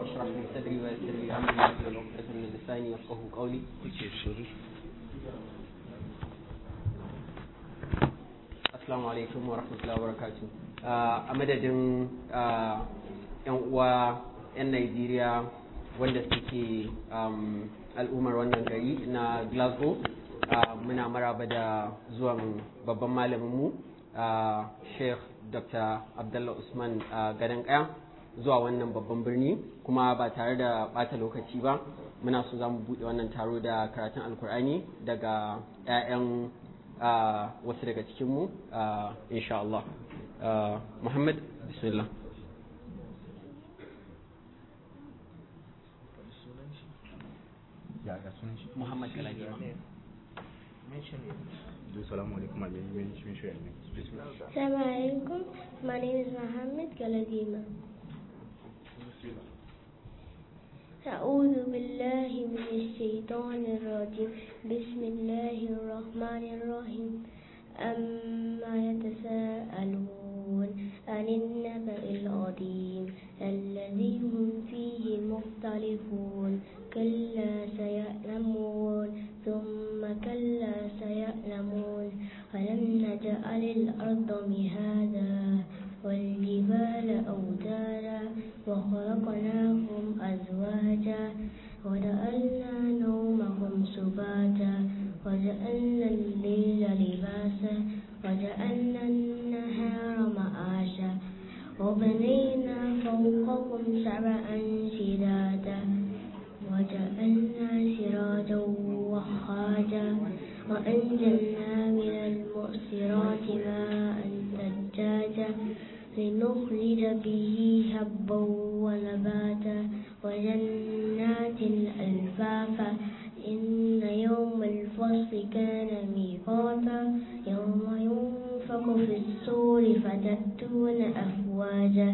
واشرح لي صدري ويسر لي امري واحلل عقدة من لساني يفقهوا قولي Assalamu alaikum wa rahmatullahi wa barakatuh. A madadin yan uwa 'yan Najeriya wanda suke al'ummar wannan gari na Glasgow muna maraba da zuwan babban malaminmu Sheikh Dr. Abdullah Usman Gadon Kaya zuwa wannan babban birni kuma ba tare da bata lokaci ba muna so za mu buɗe wannan taro da karatun alkur'ani daga 'ya'yan wasu daga cikinmu insha Allah Muhammad bismillah ya ga sunan shi Muhammad Galadima Assalamu alaikum my name is Mishra Assalamu alaikum. My name is Mohammed Galadima. أعوذ بالله من الشيطان الرجيم بسم الله الرحمن الرحيم أما يتساءلون عن النبأ العظيم الذي هم فيه مختلفون كلا سيعلمون ثم كلا سيعلمون ألم نجعل الأرض مهادا والجبال أوتادا وخلقناهم أزواجا وجعلنا نومهم سباتا وجعلنا الليل لباسا وجعلنا النهار معاشا وبنينا فوقكم سبعا شدادا وجعلنا سراجا وخاجا وأنزلنا من المؤسرات ماء ثجاجا لنخرج به هبا ونباتا وجنات ألفافا إن يوم الفصل كان ميقاتا يوم ينفق في الصور فتأتون أفواجا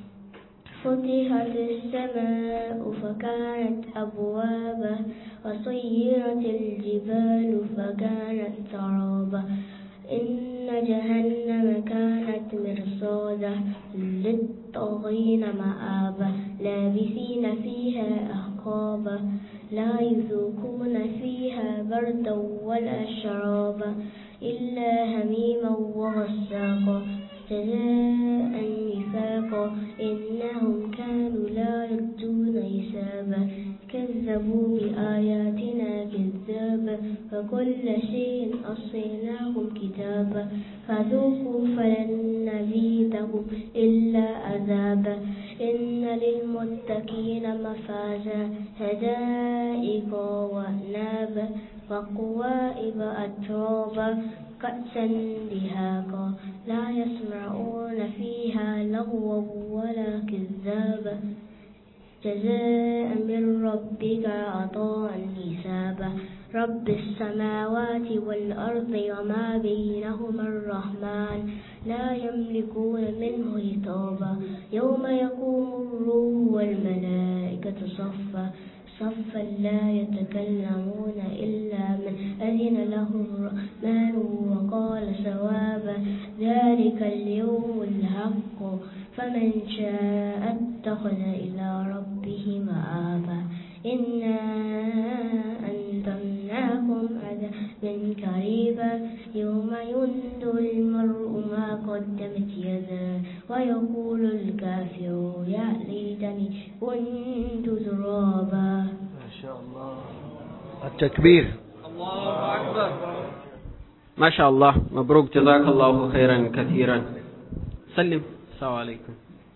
فتحت السماء فكانت أبوابا وصيرت الجبال فكانت سرابا إن جهنم كانت مرصادا للطاغين مآبا لابثين فيها أحقابا لا يذوقون فيها بردا ولا شرابا إلا هميما وغساقا جزاء وفاقا إنهم كانوا لا يرجون حسابا كذبوا بآياتنا كذابا وكل شيء أصيناهم كتابا فذوقوا فلن نزيدهم إلا عذابا إن للمتقين مفازا هدائق وأنابا وقوائب أترابا كأسا دهاقا لا يسمعون فيها لغوا ولا كذابا جزاء من ربك عطاء حسابا رب السماوات والأرض وما بينهما الرحمن لا يملكون منه خطابا يوم يقوم الروح والملائكة صفا صفا لا يتكلمون إلا من أذن له الرحمن وقال سوابا ذلك اليوم الحق فمن شاء اتخذ إلى ربه مآبا إنا أنذرناكم عذابا قريبا يوم ينذر المرء ما قدمت يداه ويقول الكافر يا ليتني كنت ترابا ما شاء الله التكبير الله أكبر ما شاء الله مبروك جزاك الله خيرا كثيرا سلم السلام عليكم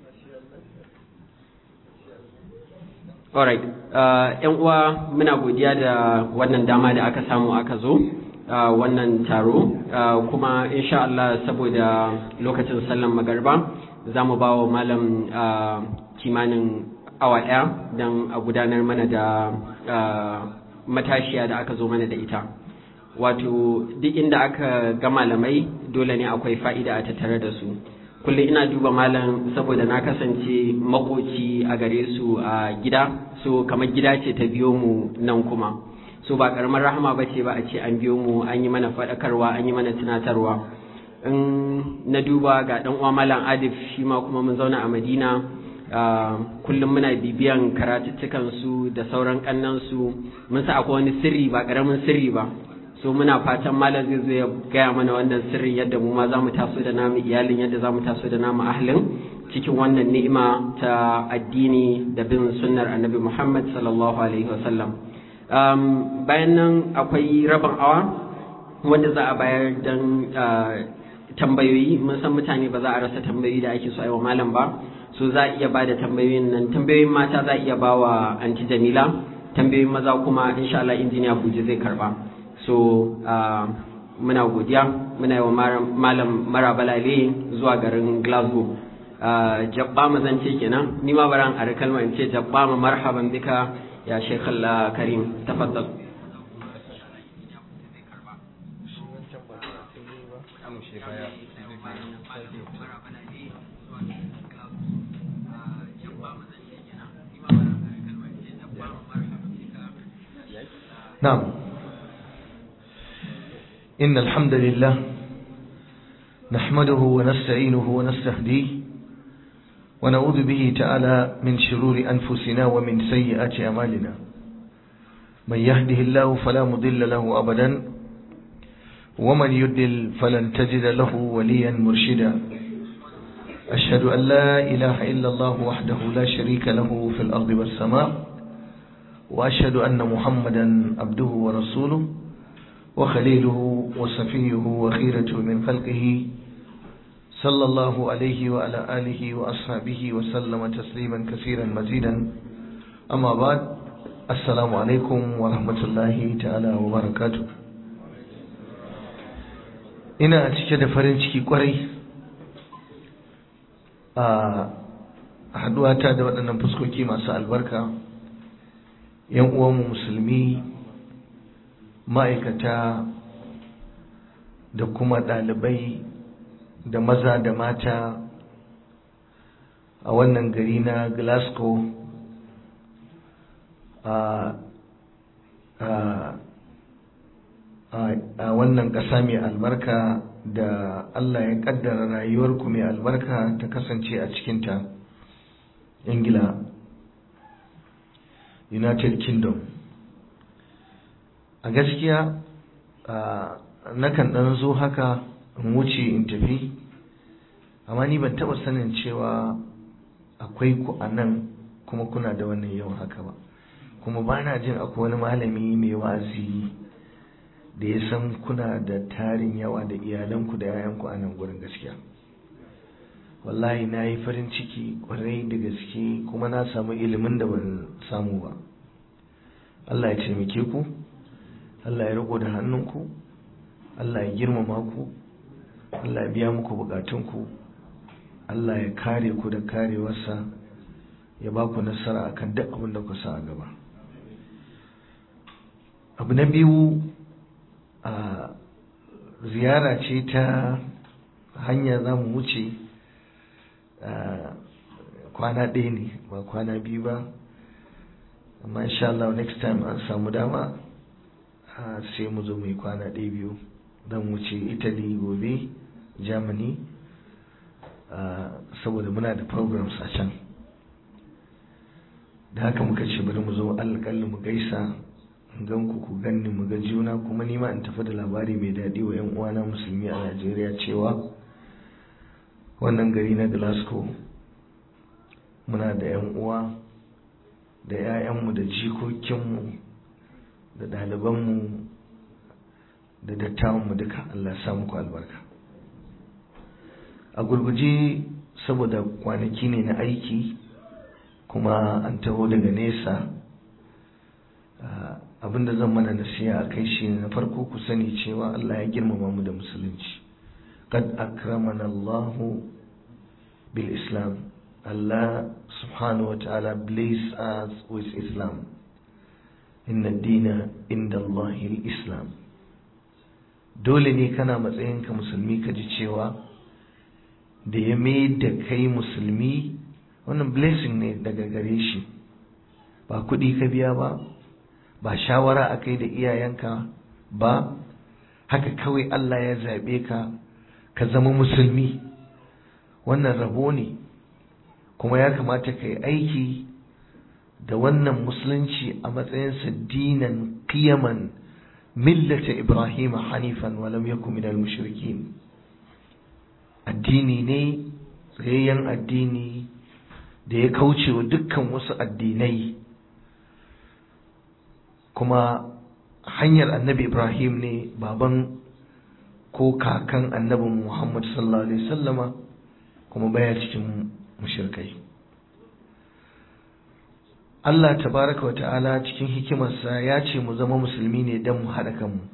Alright, ‘yan uwa muna godiya da wannan dama da aka samu aka zo wannan taro kuma insha Allah saboda lokacin sallan magarba za mu ba wa malam kimanin awa ɗaya don a gudanar mana da matashiya da aka zo mana da ita. Wato duk inda aka ga malamai dole ne akwai fa'ida a tattare da su. kullum ina duba malam saboda na kasance makoci a gare su a gida so kamar gida ce ta biyo mu nan kuma so ba karamar rahama ba ce ba a ce an biyo mu an yi mana faɗakarwa an yi mana tunatarwa in na duba ga ɗan uwa malam adif shi ma kuma mun zauna a madina kullum muna bibiyan karatuttukan su da sauran kannan su mun sa akwai wani sirri ba karamin sirri ba so muna fatan malam zai zo ya gaya mana wannan sirrin yadda mu ma za mu taso da namu iyalin yadda za mu taso da namu ahlin cikin wannan ni'ima ta addini da bin sunnar annabi Muhammad sallallahu alaihi wasallam um, bayan nan akwai rabin awa wanda za a bayar don tambayoyi mun san mutane ba za a rasa tambayoyi da ake so a yi wa malam ba so za a iya ba da tambayoyin nan tambayoyin mata za a iya ba wa anti jamila tambayoyin maza kuma insha Allah injiniya buji zai karba so muna godiya muna yi wa malam marabalale zuwa garin glasgow jabba ma zan ce kenan ni ma baran a kalma in ce jabba ma marhaban bika ya sheikh Allah karim tafaddal نعم إن الحمد لله نحمده ونستعينه ونستهديه ونعوذ به تعالى من شرور أنفسنا ومن سيئات أعمالنا من يهده الله فلا مضل له أبدا ومن يدل فلن تجد له وليا مرشدا أشهد أن لا إله إلا الله وحده لا شريك له في الأرض والسماء وأشهد أن محمدا عبده ورسوله وخليله وصفيه وخيرته من خلقه صلى الله عليه وعلى آله وأصحابه وسلم تسليما كثيرا مزيدا أما بعد السلام عليكم ورحمة الله تعالى وبركاته ina cike da farin ciki kwarai a haduwata da waɗannan fuskoki masu albarka yan uwanmu musulmi ma'aikata da kuma ɗalibai da maza da mata a wannan gari na glasgow a wannan ƙasa mai albarka da allah ya ƙaddara rayuwarku mai albarka ta kasance a cikinta ingila united kingdom a gaskiya nakan ɗan zo haka in wuce in tafi amma ni ban taɓa sanin cewa akwai ku a nan kuma kuna da wannan yawan haka ba kuma ba na jin akwai wani malami mai wazi da ya san kuna da tarin yawa da iyalanku da yayanku a nan gurin gaskiya wallahi na yi farin ciki kwarai da gaske kuma na samu ilimin da ban samu ba Allah ya taimake ku Allah ya riko da hannunku Allah ya girmama ku Allah ya biya muku bukatunku Allah ya kare ku da karewarsa ya ba ku nasara akan duk abin da ku sa a gaba abu na biyu a ziyara ce ta hanya za mu wuce kwana ɗaya ne ba kwana biyu ba amma insha Allah next time an samu dama sai mu zo mai kwana ɗaya biyu don wuce italy gobe germany saboda muna da programs a can da haka muka ce bari mu zo alƙalli mu gaisa gan ku ku ganni mu ga juna kuma nima in tafi da labari mai daɗi wa 'yan uwana musulmi a najeriya cewa wannan gari na glasgow muna da 'yan uwa da 'ya'yanmu da jikokinmu da ɗalibanmu da dattawanmu duka Allah sa muku albarka a gurguje saboda kwanaki ne na aiki kuma an taho daga nesa abinda zan mana nasiya a kai shi na farko ku sani cewa Allah ya girmama mu da musulunci qad akramana Allahu bil Islam Allah subhanahu wa ta'ala bless us with Islam inna dina inda Allahil Islam dole ne kana matsayinka musulmi ka ji cewa da ya mai da kai musulmi wannan blessing ne daga gare shi ba kuɗi ka biya ba ba shawara a kai da iyayenka ba haka kawai Allah ya zaɓe ka ka zama musulmi wannan rabo ne kuma ya kamata ka yi aiki da wannan musulunci a matsayinsa dinan qiyaman millata ibrahim hanifan wa lam yakun minal mushrikin addini ne tsayayyen addini da ya kauce wa dukkan wasu addinai kuma hanyar annabi ibrahim ne baban ko kakan annabin muhammad sallallahu alaihi sallama kuma baya cikin mushirkai Allah tabaraka wa ta'ala cikin hikimarsa ya ce mu zama musulmi ne don mu haɗa kanmu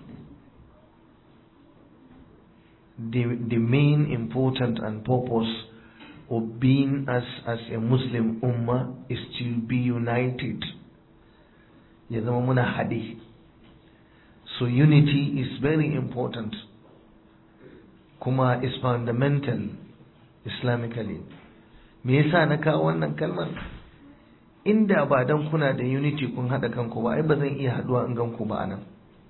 the, the main important and purpose of being as, as a Muslim ummah is to be united ya zama muna haɗe so unity is very important kuma is fundamental islamically me yasa na kawo wannan kalmar inda ba dan kuna da unity kun haɗa kanku ba ai ba zan iya haɗuwa in ganku ba anan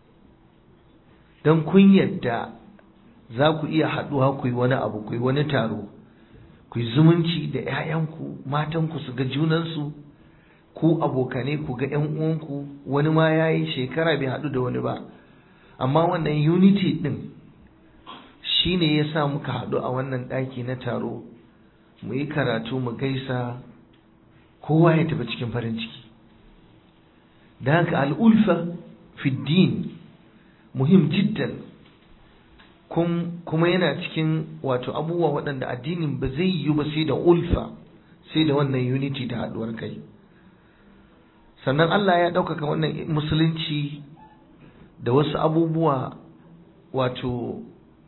don kun yadda za ku iya haɗuwa ku yi wani abu ku yi wani taro ku yi zumunci da 'ya'yanku matanku su ga junansu ku abokane ku ga 'yan uwanku wani ma ya yi shekara bai haɗu da wani ba amma wannan unity ɗin shi ne ya sa muka haɗu a wannan ɗaki na taro mu yi karatu mu gaisa kowa ya tafi cikin farin ciki da haka al'ulfa fiddin muhim jiddan kuma yana cikin wato abubuwa waɗanda addinin ba zai yi ba sai da ulfa sai da wannan unity da haɗuwar kai sannan Allah ya ɗaukaka wannan musulunci da wasu abubuwa wato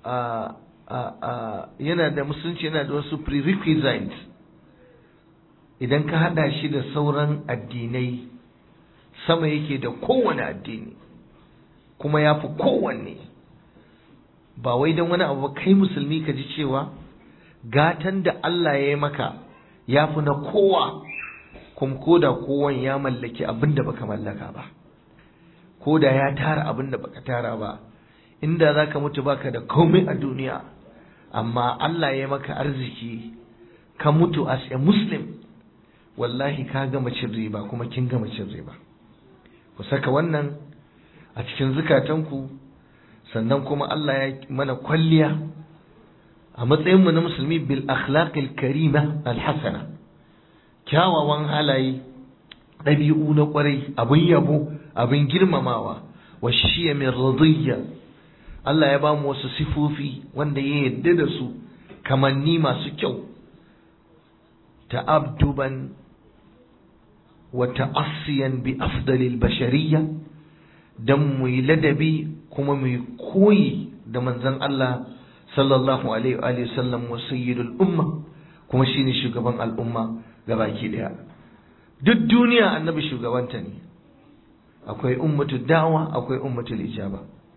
yana da musulunci yana da wasu prerequisites idan ka haɗa shi da sauran addinai sama yake da kowane addini kuma ya fi kowanne ba wai don wani abu kai musulmi ka ji cewa gatan da Allah ya yi maka ya fi na kowa kuma ko da kowan ya mallaki abin da baka mallaka ba ko da ya tara abin da baka tara ba inda za ka mutu baka da komai a duniya amma Allah ya maka arziki ka mutu as a muslim wallahi ka gama cin riba kuma kin gama cin riba ku saka wannan a cikin zukatanku sannan kuma Allah ya mana kwalliya a matsayinmu na musulmi bil akhlaqil karima al hasana kyawawan halaye ɗabi'u na ƙwarai abin yabo abin girmamawa wa shiya min radiyya Allah ya ba mu wasu sifofi wanda ya yarda da su kamanni masu kyau ta'abduban wa ta'assiyan bi afdalil bashariyya dan mu yi ladabi kuma mu yi koyi da manzon Allah sallallahu alaihi wa sallam wa sayyidul umma kuma shine shugaban al'umma gabaki daya duk duniya annabi shugabanta ne akwai ummatu da'wa akwai ummatul ijaba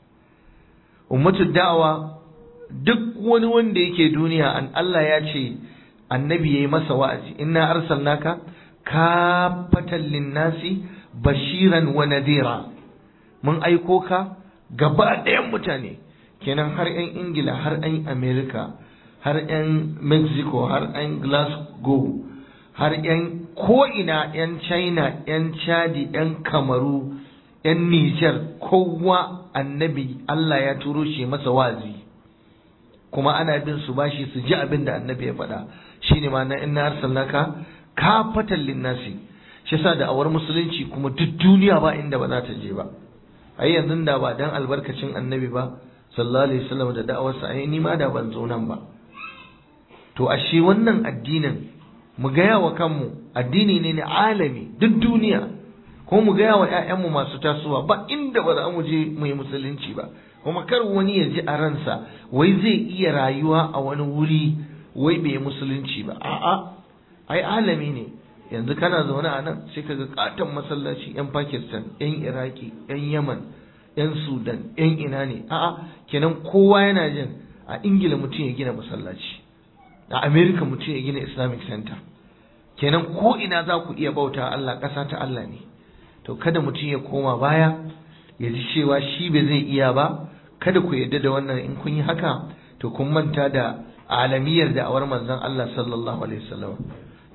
ummatu da'wa duk wani wanda yake duniya an Allah ya ce annabi yayi masa wa'azi inna arsalnaka kafatan linnasi bashiran wa nadira mun aiko ka gaba ɗayan mutane kenan har 'yan ingila har 'yan america har 'yan mexico har 'yan glasgow har 'yan ko'ina 'yan china 'yan chadi 'yan kamaru 'yan nijar kowa annabi allah ya turo shi masa wazi kuma ana bin su bashi su ji abin da annabi ya faɗa shine ma na inna arsalnaka kafatan linnasi shi sa da awar musulunci kuma duk duniya ba inda ba za ta je ba ai yanzu da ba dan albarkacin annabi ba sallallahu alaihi wasallam da da'awarsa ai ni ma da ban zo nan ba to ashe wannan addinin mu gaya wa kanmu addini ne na alami duk duniya ko mu gaya wa ƴaƴanmu masu tasowa ba inda ba za mu je mu yi musulunci ba kuma kar wani ya ji a ransa wai zai iya rayuwa a wani wuri wai bai musulunci ba a'a ai alami ne yanzu kana zaune a nan sai kaga katon masallaci yan Pakistan yan Iraki yan Yaman yan Sudan yan ina ne a'a kenan kowa yana jin a Ingila mutum ya gina masallaci a America mutum ya gina Islamic Center kenan ko ina za ku iya bauta Allah ƙasa ta Allah ne to kada mutum ya koma baya ya ji cewa shi bai zai iya ba kada ku yarda da wannan in kun yi haka to kun manta da alamiyar da awar manzon Allah sallallahu alaihi wasallam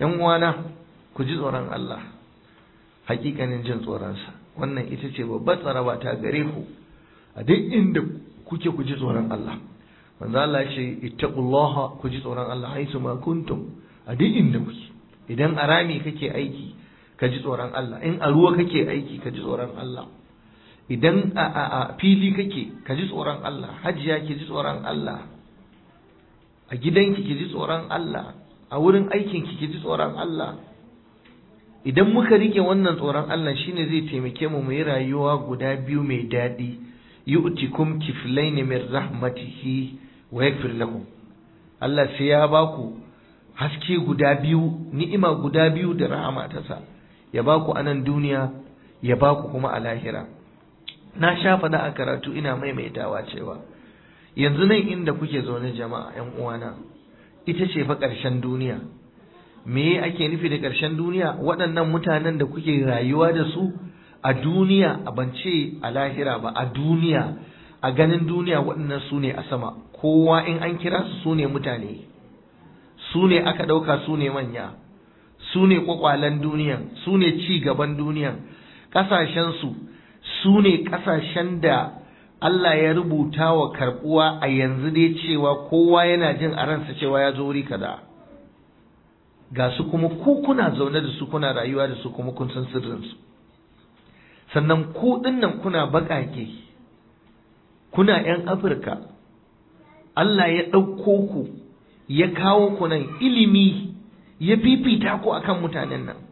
yan uwana ku ji tsoron Allah hakikanin jin tsoronsa wannan ita ce babbar tsaraba ta gare ku a duk inda kuke ku ji tsoron Allah manzo Allah ce ittaqullaha ku ji tsoron Allah haisu ma kuntum a duk inda kuke idan a rami kake aiki ka ji tsoron Allah in a ruwa kake aiki ka ji tsoron Allah idan a a a fili kake ka ji tsoron Allah hajiya ki ji tsoron Allah a gidanki ki ji tsoron Allah a wurin aikinki ki ji tsoron Allah idan muka rike wannan tsoron Allah shine zai taimake mu mu yi rayuwa guda biyu mai daɗi yu'tikum kiflayn min rahmatihi wa yaghfir lakum Allah sai ya baku haske guda biyu ni'ima guda biyu da rahama ta sa ya baku a nan duniya ya baku kuma a lahira na sha faɗa a karatu ina maimaitawa cewa yanzu nan inda kuke zaune jama'a 'yan uwana ita ce fa ƙarshen duniya me ake nufi da ƙarshen duniya waɗannan mutanen da kuke rayuwa da su a duniya a bance a lahira ba a duniya a ganin duniya waɗannan su ne a sama kowa in an kira su su ne mutane su ne aka ɗauka su ne manya su ne ƙwaƙwalen duniyan su ne ci gaban duniyan ƙasashensu su ne ƙasashen da Allah ya rubuta wa karɓuwa a yanzu dai cewa kowa yana jin a ransa cewa ya zo wuri kaza. ga su kuma ku kuna zaune da su kuna rayuwa da su kuma kun san sirrinsu sannan ku dinnan kuna baƙaƙe kuna 'yan afirka Allah ya ɗauko ku ya kawo ku nan ilimi ya fifita ku akan mutanen nan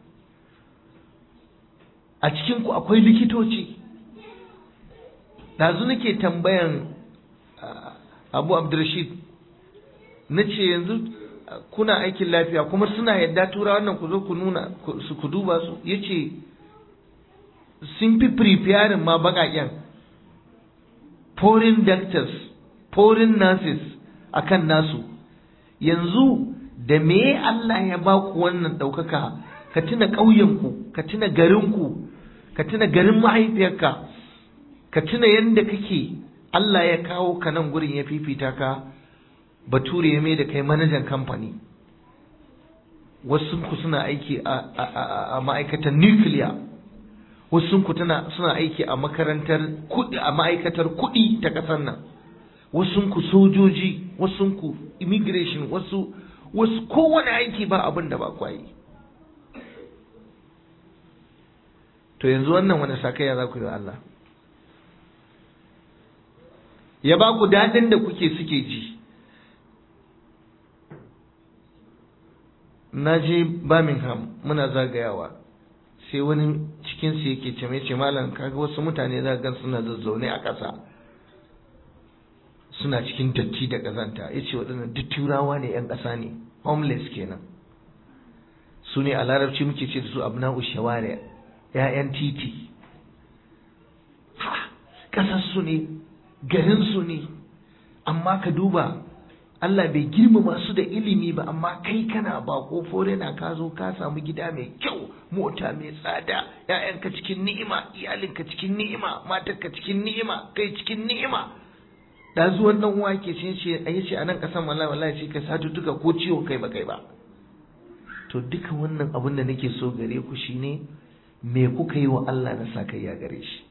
a cikinku akwai likitoci ɗazu nake tambayan abu abdurrashid na ce yanzu kuna aikin lafiya kuma suna yadda tura wannan ku zo ku nuna su ku duba su yace sun fi preparing ma bakaken foreign doctors foreign nurses akan nasu yanzu da me Allah ya ba ku wannan ɗaukaka ka tuna ƙauyenku ka tuna garinku ka tuna garin mahaifiyarka ka tuna yadda kake Allah ya kawo ka nan gurin ya fifita ka bature ya mai da kai manajan kamfani wasu ku suna aiki a ma'aikatar nuclear wasu ku suna aiki a makarantar kudi a ma'aikatar kudi ta kasar nan wasu ku sojoji wasu ku immigration wasu wasu kowane aiki ba abin da ba kwayi to yanzu wannan wani sakayya za ku yi wa Allah ya ba ku daɗin da kuke suke ji na je Birmingham muna zagayawa sai wani cikinsu yake ce mai ce malam kaga wasu mutane za gan suna zazzaune a ƙasa suna cikin datti da ƙazanta ya ce waɗannan duk turawa ne 'yan ƙasa ne homeless kenan su ne a larabci muke ce da su abna'u shawari 'ya'yan titi ha ƙasarsu ne garinsu ne amma ka duba Allah bai girmama su da ilimi ba amma kai kana ba ko na ka zo ka samu gida mai kyau mota mai tsada ƴaƴanka cikin ni'ima iyalinka cikin ni'ima matarka cikin ni'ima kai cikin ni'ima da zuwan dan uwa ke ce ce ayi ce a nan kasan wallahi wallahi ce ka satu duka ko ciwon kai ba kai ba to duka wannan abin da nake so gare ku shine me kuka yi wa Allah na sa kai ya gare shi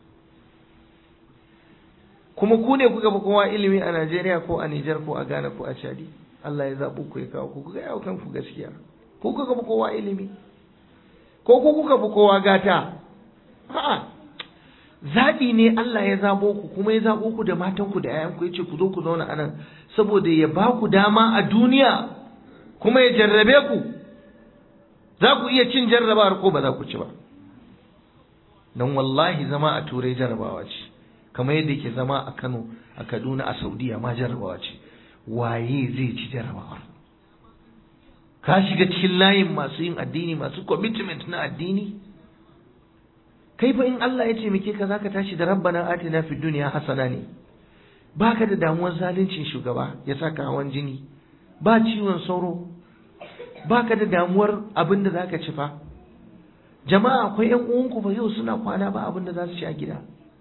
kuma ku ne kuka fi kowa ilimi a Najeriya ko a Nijar ko a Ghana ko a Chadi Allah ya zaɓo ku ya kawo ku kuka yawo kanku gaskiya ko kuka fi kowa ilimi ko ku kuka fi kowa gata a'a zaɓi ne Allah ya zaɓo ku kuma ya zaɓo ku da matan ku da ƴaƴan ku yace ku zo ku zauna anan saboda ya ba ku dama a duniya kuma ya jarrabe ku za ku iya cin jarrabawar ko ba za ku ci ba don wallahi zama a turai jarrabawa ce kamar yadda ke zama a Kano a Kaduna a Saudiya ma jarrabawa ce waye zai ci jarrabawar ka shiga cikin layin masu yin addini masu commitment na addini kai fa in Allah ya taimake ka zaka tashi da rabbana atina fid dunya hasana ne baka da damuwar zaluncin shugaba ya saka hawan jini ba ciwon sauro baka da damuwar abin da zaka ci fa jama'a akwai yan uwanku fa yau suna kwana ba abin da za su ci a gida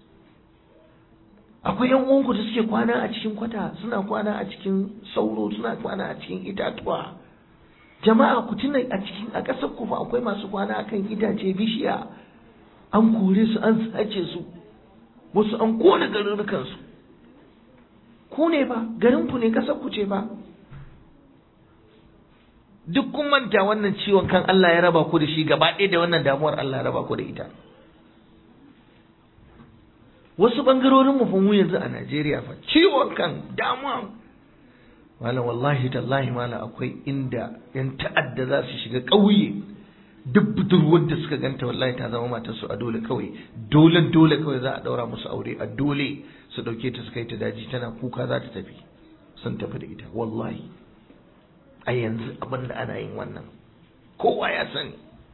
akwai yan uwanku da suke kwana a cikin kwata suna kwana a cikin sauro suna kwana a cikin itatuwa jama'a ku tuna a cikin a ƙasar ku fa akwai masu kwana akan itace bishiya an kore su an sace su wasu an kona garurukan su ku ne ba garin ku ne ƙasar ku ce ba duk kun manta wannan ciwon kan Allah ya raba ku da shi gaba ɗaya da wannan damuwar Allah ya raba ku da ita wasu bangarorin mu fa mu yanzu a Najeriya fa ciwon kan damuwa malam wallahi tallahi malam akwai inda yan ta'adda za su shiga ƙauye duk budurwar da suka ganta wallahi ta zama matar su a dole kawai dole dole kawai za a daura musu aure a dole su dauke ta su kai ta daji tana kuka za ta tafi sun tafi da ita wallahi a yanzu abin da ana yin wannan kowa ya sani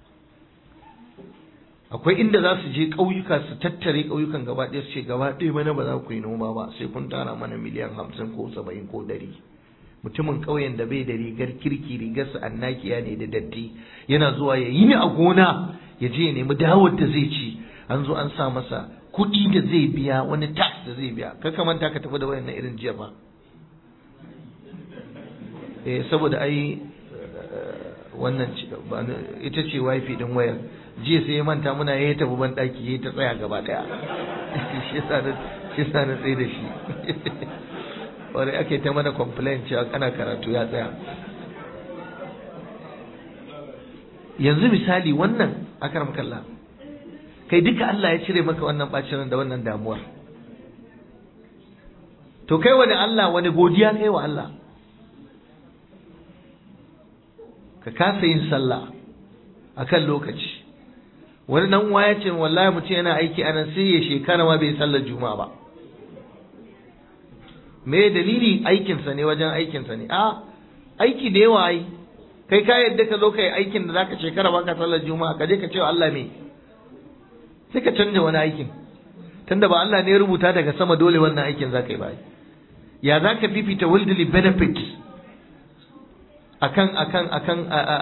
akwai inda za su je ƙauyuka su tattare ƙauyukan gaba ɗaya su ce gaba ɗaya bana ba za ku yi noma ba sai kun tara mana miliyan hamsin ko saba'in ko ɗari mutumin ƙauyen da bai da rigar kirki rigarsa annakiya ne da datti yana zuwa ya yi ni a gona ya je ya nemi dawar da zai ci an zo an sa masa kuɗi da zai biya wani tax da zai biya ka manta ka tafi da wayannan irin jiya ba eh saboda ai wannan ita ce wifi din wayar jiya sai ya manta muna ya tafi ban daki ya ta tsaya gaba daya shi yasa na shi yasa na tsaye da shi wani ake ta mana complain cewa kana karatu ya tsaya yanzu misali wannan akaram kalla kai duka Allah ya cire maka wannan bacin da wannan damuwar to kai wani Allah wani godiya kai wa Allah ka kasa yin sallah akan lokaci wani dan uwa ya ce wallahi mutum yana aiki anan sai ya shekara ma bai sallar juma'a ba me dalili aikinsa ne wajen aikinsa ne a aiki da yawa ai kai ka yadda ka zo kai aikin da zaka shekara ba ka sallar juma'a ka je ka ce wa Allah me sai ka canja wani aikin tunda ba Allah ne ya rubuta daga sama dole wannan aikin zaka yi ba ya zaka fifita worldly benefit akan akan akan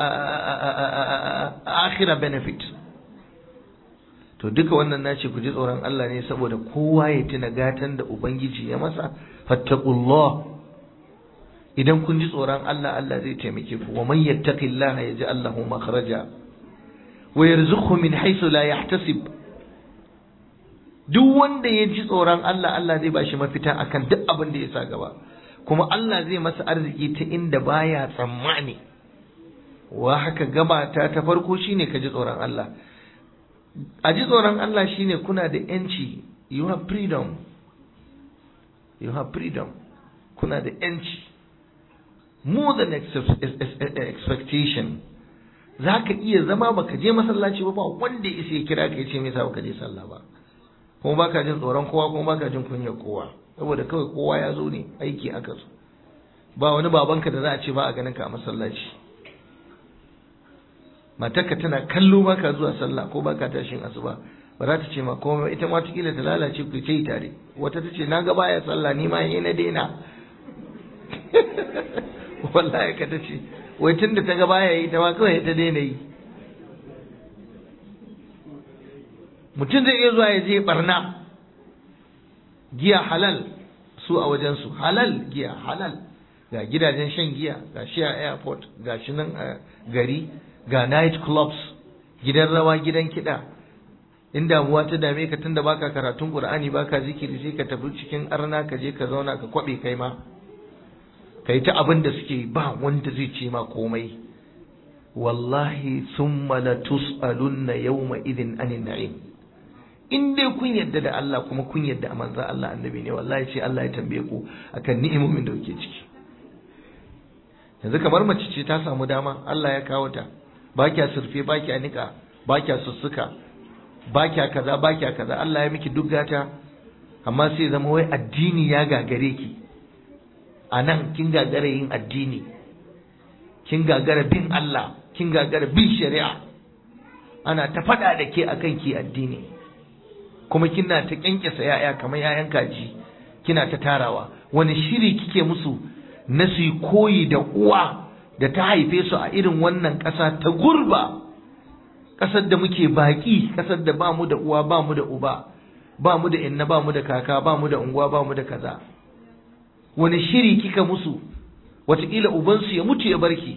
akhira benefit to duka wannan nace ku ji tsoron Allah ne saboda kowa ya tuna gatan da ubangiji ya masa fattaqullah idan kun ji tsoron Allah Allah zai taimake ku wa man yattaqillaha yaj'al lahu makhraja wa yarzuqhu min haythu la yahtasib duk wanda ya ji tsoron Allah Allah zai bashi mafita akan duk abin da ya sa gaba kuma Allah zai masa arziki ta inda baya tsammani wa haka gabata ta farko shine ka ji tsoron Allah a ji tsoron Allah shine kuna da yanci you have freedom you have freedom kuna da yanci more than expectation za ka iya zama baka je masallaci ba ba wanda ya isa ya kira ka ya ce me yasa baka je sallah ba kuma baka jin tsoron kowa kuma baka jin kunyar kowa saboda kawai kowa ya zo ne aiki aka so ba wani babanka da za a ce ba a ganin ka a masallaci matarka tana kallo baka zuwa sallah ko baka tashin asuba ba za ta ce ma komai ita ma kila ta lalace ku ce tare wata ta ce na ga baya sallah ni ma yi na daina wallahi ka ta ce wai tun da ta ga baya yi ta ma kawai ta daina yi mutum zai iya zuwa ya je barna giya halal su a wajensu halal giya halal ga gidajen shan giya ga shi a airport ga shi nan a gari ga night clubs gidan rawa gidan kiɗa in damuwa ta dame ka tunda baka karatun qur'ani baka zikiri sai ka tafi cikin arna ka je ka zauna ka kwabe kai ma kai ta abin da suke ba wanda zai ce ma komai wallahi thumma la tus'alunna yawma idin anin na'im in dai kun yadda da Allah kuma kun yadda a manzan Allah annabi ne wallahi sai Allah ya tambaye ku akan ni'imomin da kuke ciki yanzu kamar mace ce ta samu dama Allah ya kawo ta ba kya surfe ba kya nika ba kya sussuka ba kya kaza ba kya kaza Allah ya miki duk gata amma sai zama wai addini ya gagare ki a nan kin gagara yin addini kin gagara bin Allah kin gagara bin shari'a ana ta faɗa da ke akan ki addini kuma kina ta kyankyasa ya'ya kamar ya'yan kaji kina ta tarawa wani shiri kike musu na su koyi da uwa da ta haife su a irin wannan ƙasa ta gurba ƙasar da muke baƙi ƙasar da ba mu da uwa ba mu da uba ba mu da inna ba mu da kaka ba mu da unguwa ba mu da kaza wani shiri kika musu wataƙila ubansu ya mutu ya barki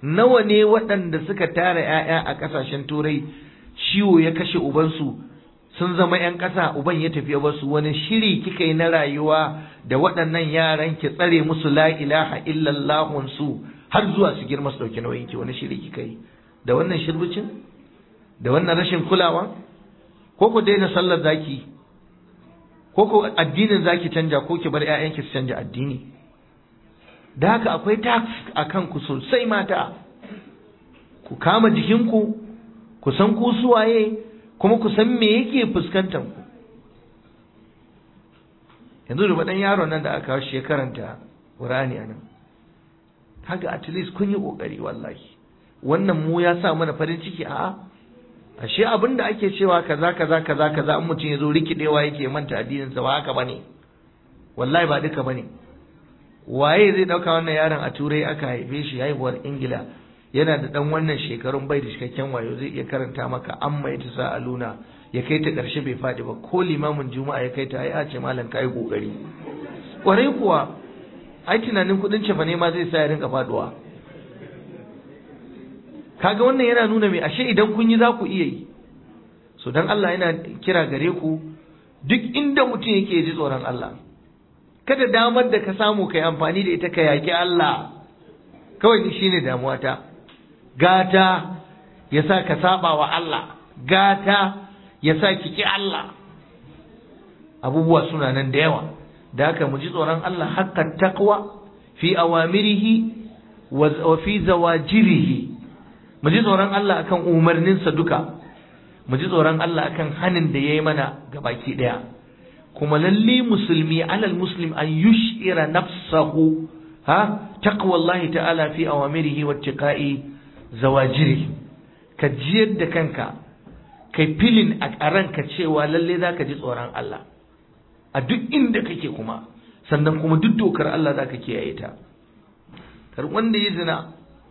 nawa ne waɗanda suka tara 'ya'ya a ƙasashen turai ciwo ya kashe ubansu sun zama 'yan ƙasa uban ya tafi basu wani shiri kika yi na rayuwa da waɗannan yaran ki tsare musu la ilaha illallahun su har zuwa su girma su ɗauki nauyin ki wani shiri kika yi da wannan shirbucin da wannan rashin kulawa ko ku daina sallar zaki ko ku addinin zaki canja ko ki bar 'ya'yanki su canja addini da haka akwai tax a kanku sosai mata ku kama jikinku ku san ku suwaye kuma ku san me yake fuskantar ku yanzu da ɗan yaron nan da aka kawo shi ya karanta Qur'ani anan kaga at least kun yi kokari wallahi wannan mu ya sa mana farin ciki a'a ashe abin da ake cewa kaza kaza kaza kaza in mutum ya zo rikidewa yake manta addinin sa ba haka bane wallahi ba duka bane waye zai dauka wannan yaron a turai aka haife shi haihuwar ingila yana da dan wannan shekarun bai da cikakken wayo zai iya karanta maka amma ya sa a luna ya kai ta karshe bai fadi ba ko limamin juma'a ya kai ta ai a ce malam kai kokari kwarai kuwa ai tunanin kudin cefa ne ma zai sa ya rinka faduwa kaga wannan yana nuna mai ashe idan kun yi za ku iya yi so dan Allah yana kira gare ku duk inda mutum yake ji tsoron Allah kada damar da ka samu kai amfani da ita ka yaki Allah kawai ni shine damuwata gata ya sa ka saba wa Allah gata ya sa ki ki Allah abubuwa suna nan da yawa da haka mu ji tsoron Allah haqqat taqwa fi awamirihi wa fi zawajirihi mu ji tsoron Allah akan umarninsa duka mu ji tsoron Allah akan hanin da yayi mana gabaki daya kuma lalle musulmi alal muslim an yushira nafsahu ha taqwallahi ta'ala fi awamirihi wa tiqa'i zawajiri ka jiyar da kanka kai filin a ranka cewa lalle zaka ji tsoron Allah a duk inda kake kuma sannan kuma duk dokar Allah zaka kiyaye ta kar wanda yi zina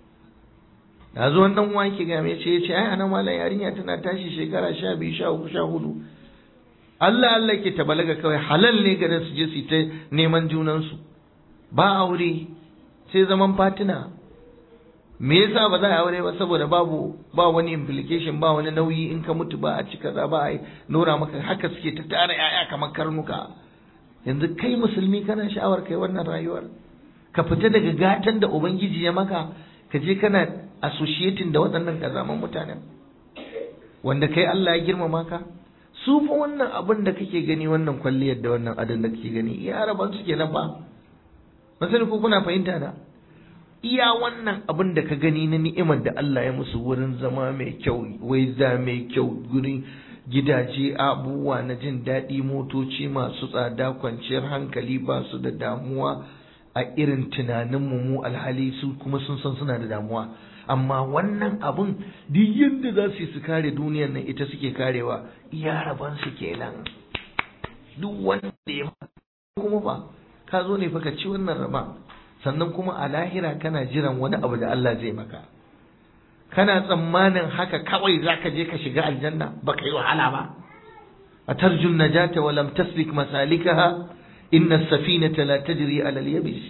da zo dan uwa yake ga me ce yace ai anan mallan yarinya tana tashi shekara 12 13 14 Allah Allah ke ta balaga kawai halal ne garin su je su ta neman junansu ba aure sai zaman fatina me yasa ba za a aure ba saboda babu ba wani implication ba wani nauyi in ka mutu ba a ci kaza ba a nora maka haka suke ta tara yaya kamar karnuka yanzu kai musulmi kana sha'awar kai wannan rayuwar ka fita daga gatan da ubangiji ya maka ka je kana associating da waɗannan kazaman mutanen wanda kai Allah ya girmama ka su fa wannan abin da kake gani wannan kwalliyar da wannan adon da kake gani iya raban su kenan ba ban sani ko kuna fahimta da iya wannan abin da ka gani na ni'imar da Allah ya musu wurin zama mai kyau waiza mai kyau gurin gidaje abubuwa na jin daɗi motoci masu tsada kwanciyar hankali ba su da damuwa a irin tunaninmu mu alhali su kuma sun san suna da damuwa amma wannan abun duk yadda za su yi su kare duniyar nan ita suke karewa iya raban su kenan duk wanda ya kuma ba ka zo ne fa ka ci wannan raba sannan kuma a lahira kana jiran wani abu da Allah zai maka kana tsammanin haka kawai zaka je ka shiga aljanna baka yi wahala ba atarju najata wa lam taslik masalikaha inna as-safinata la tajri ala al-yabis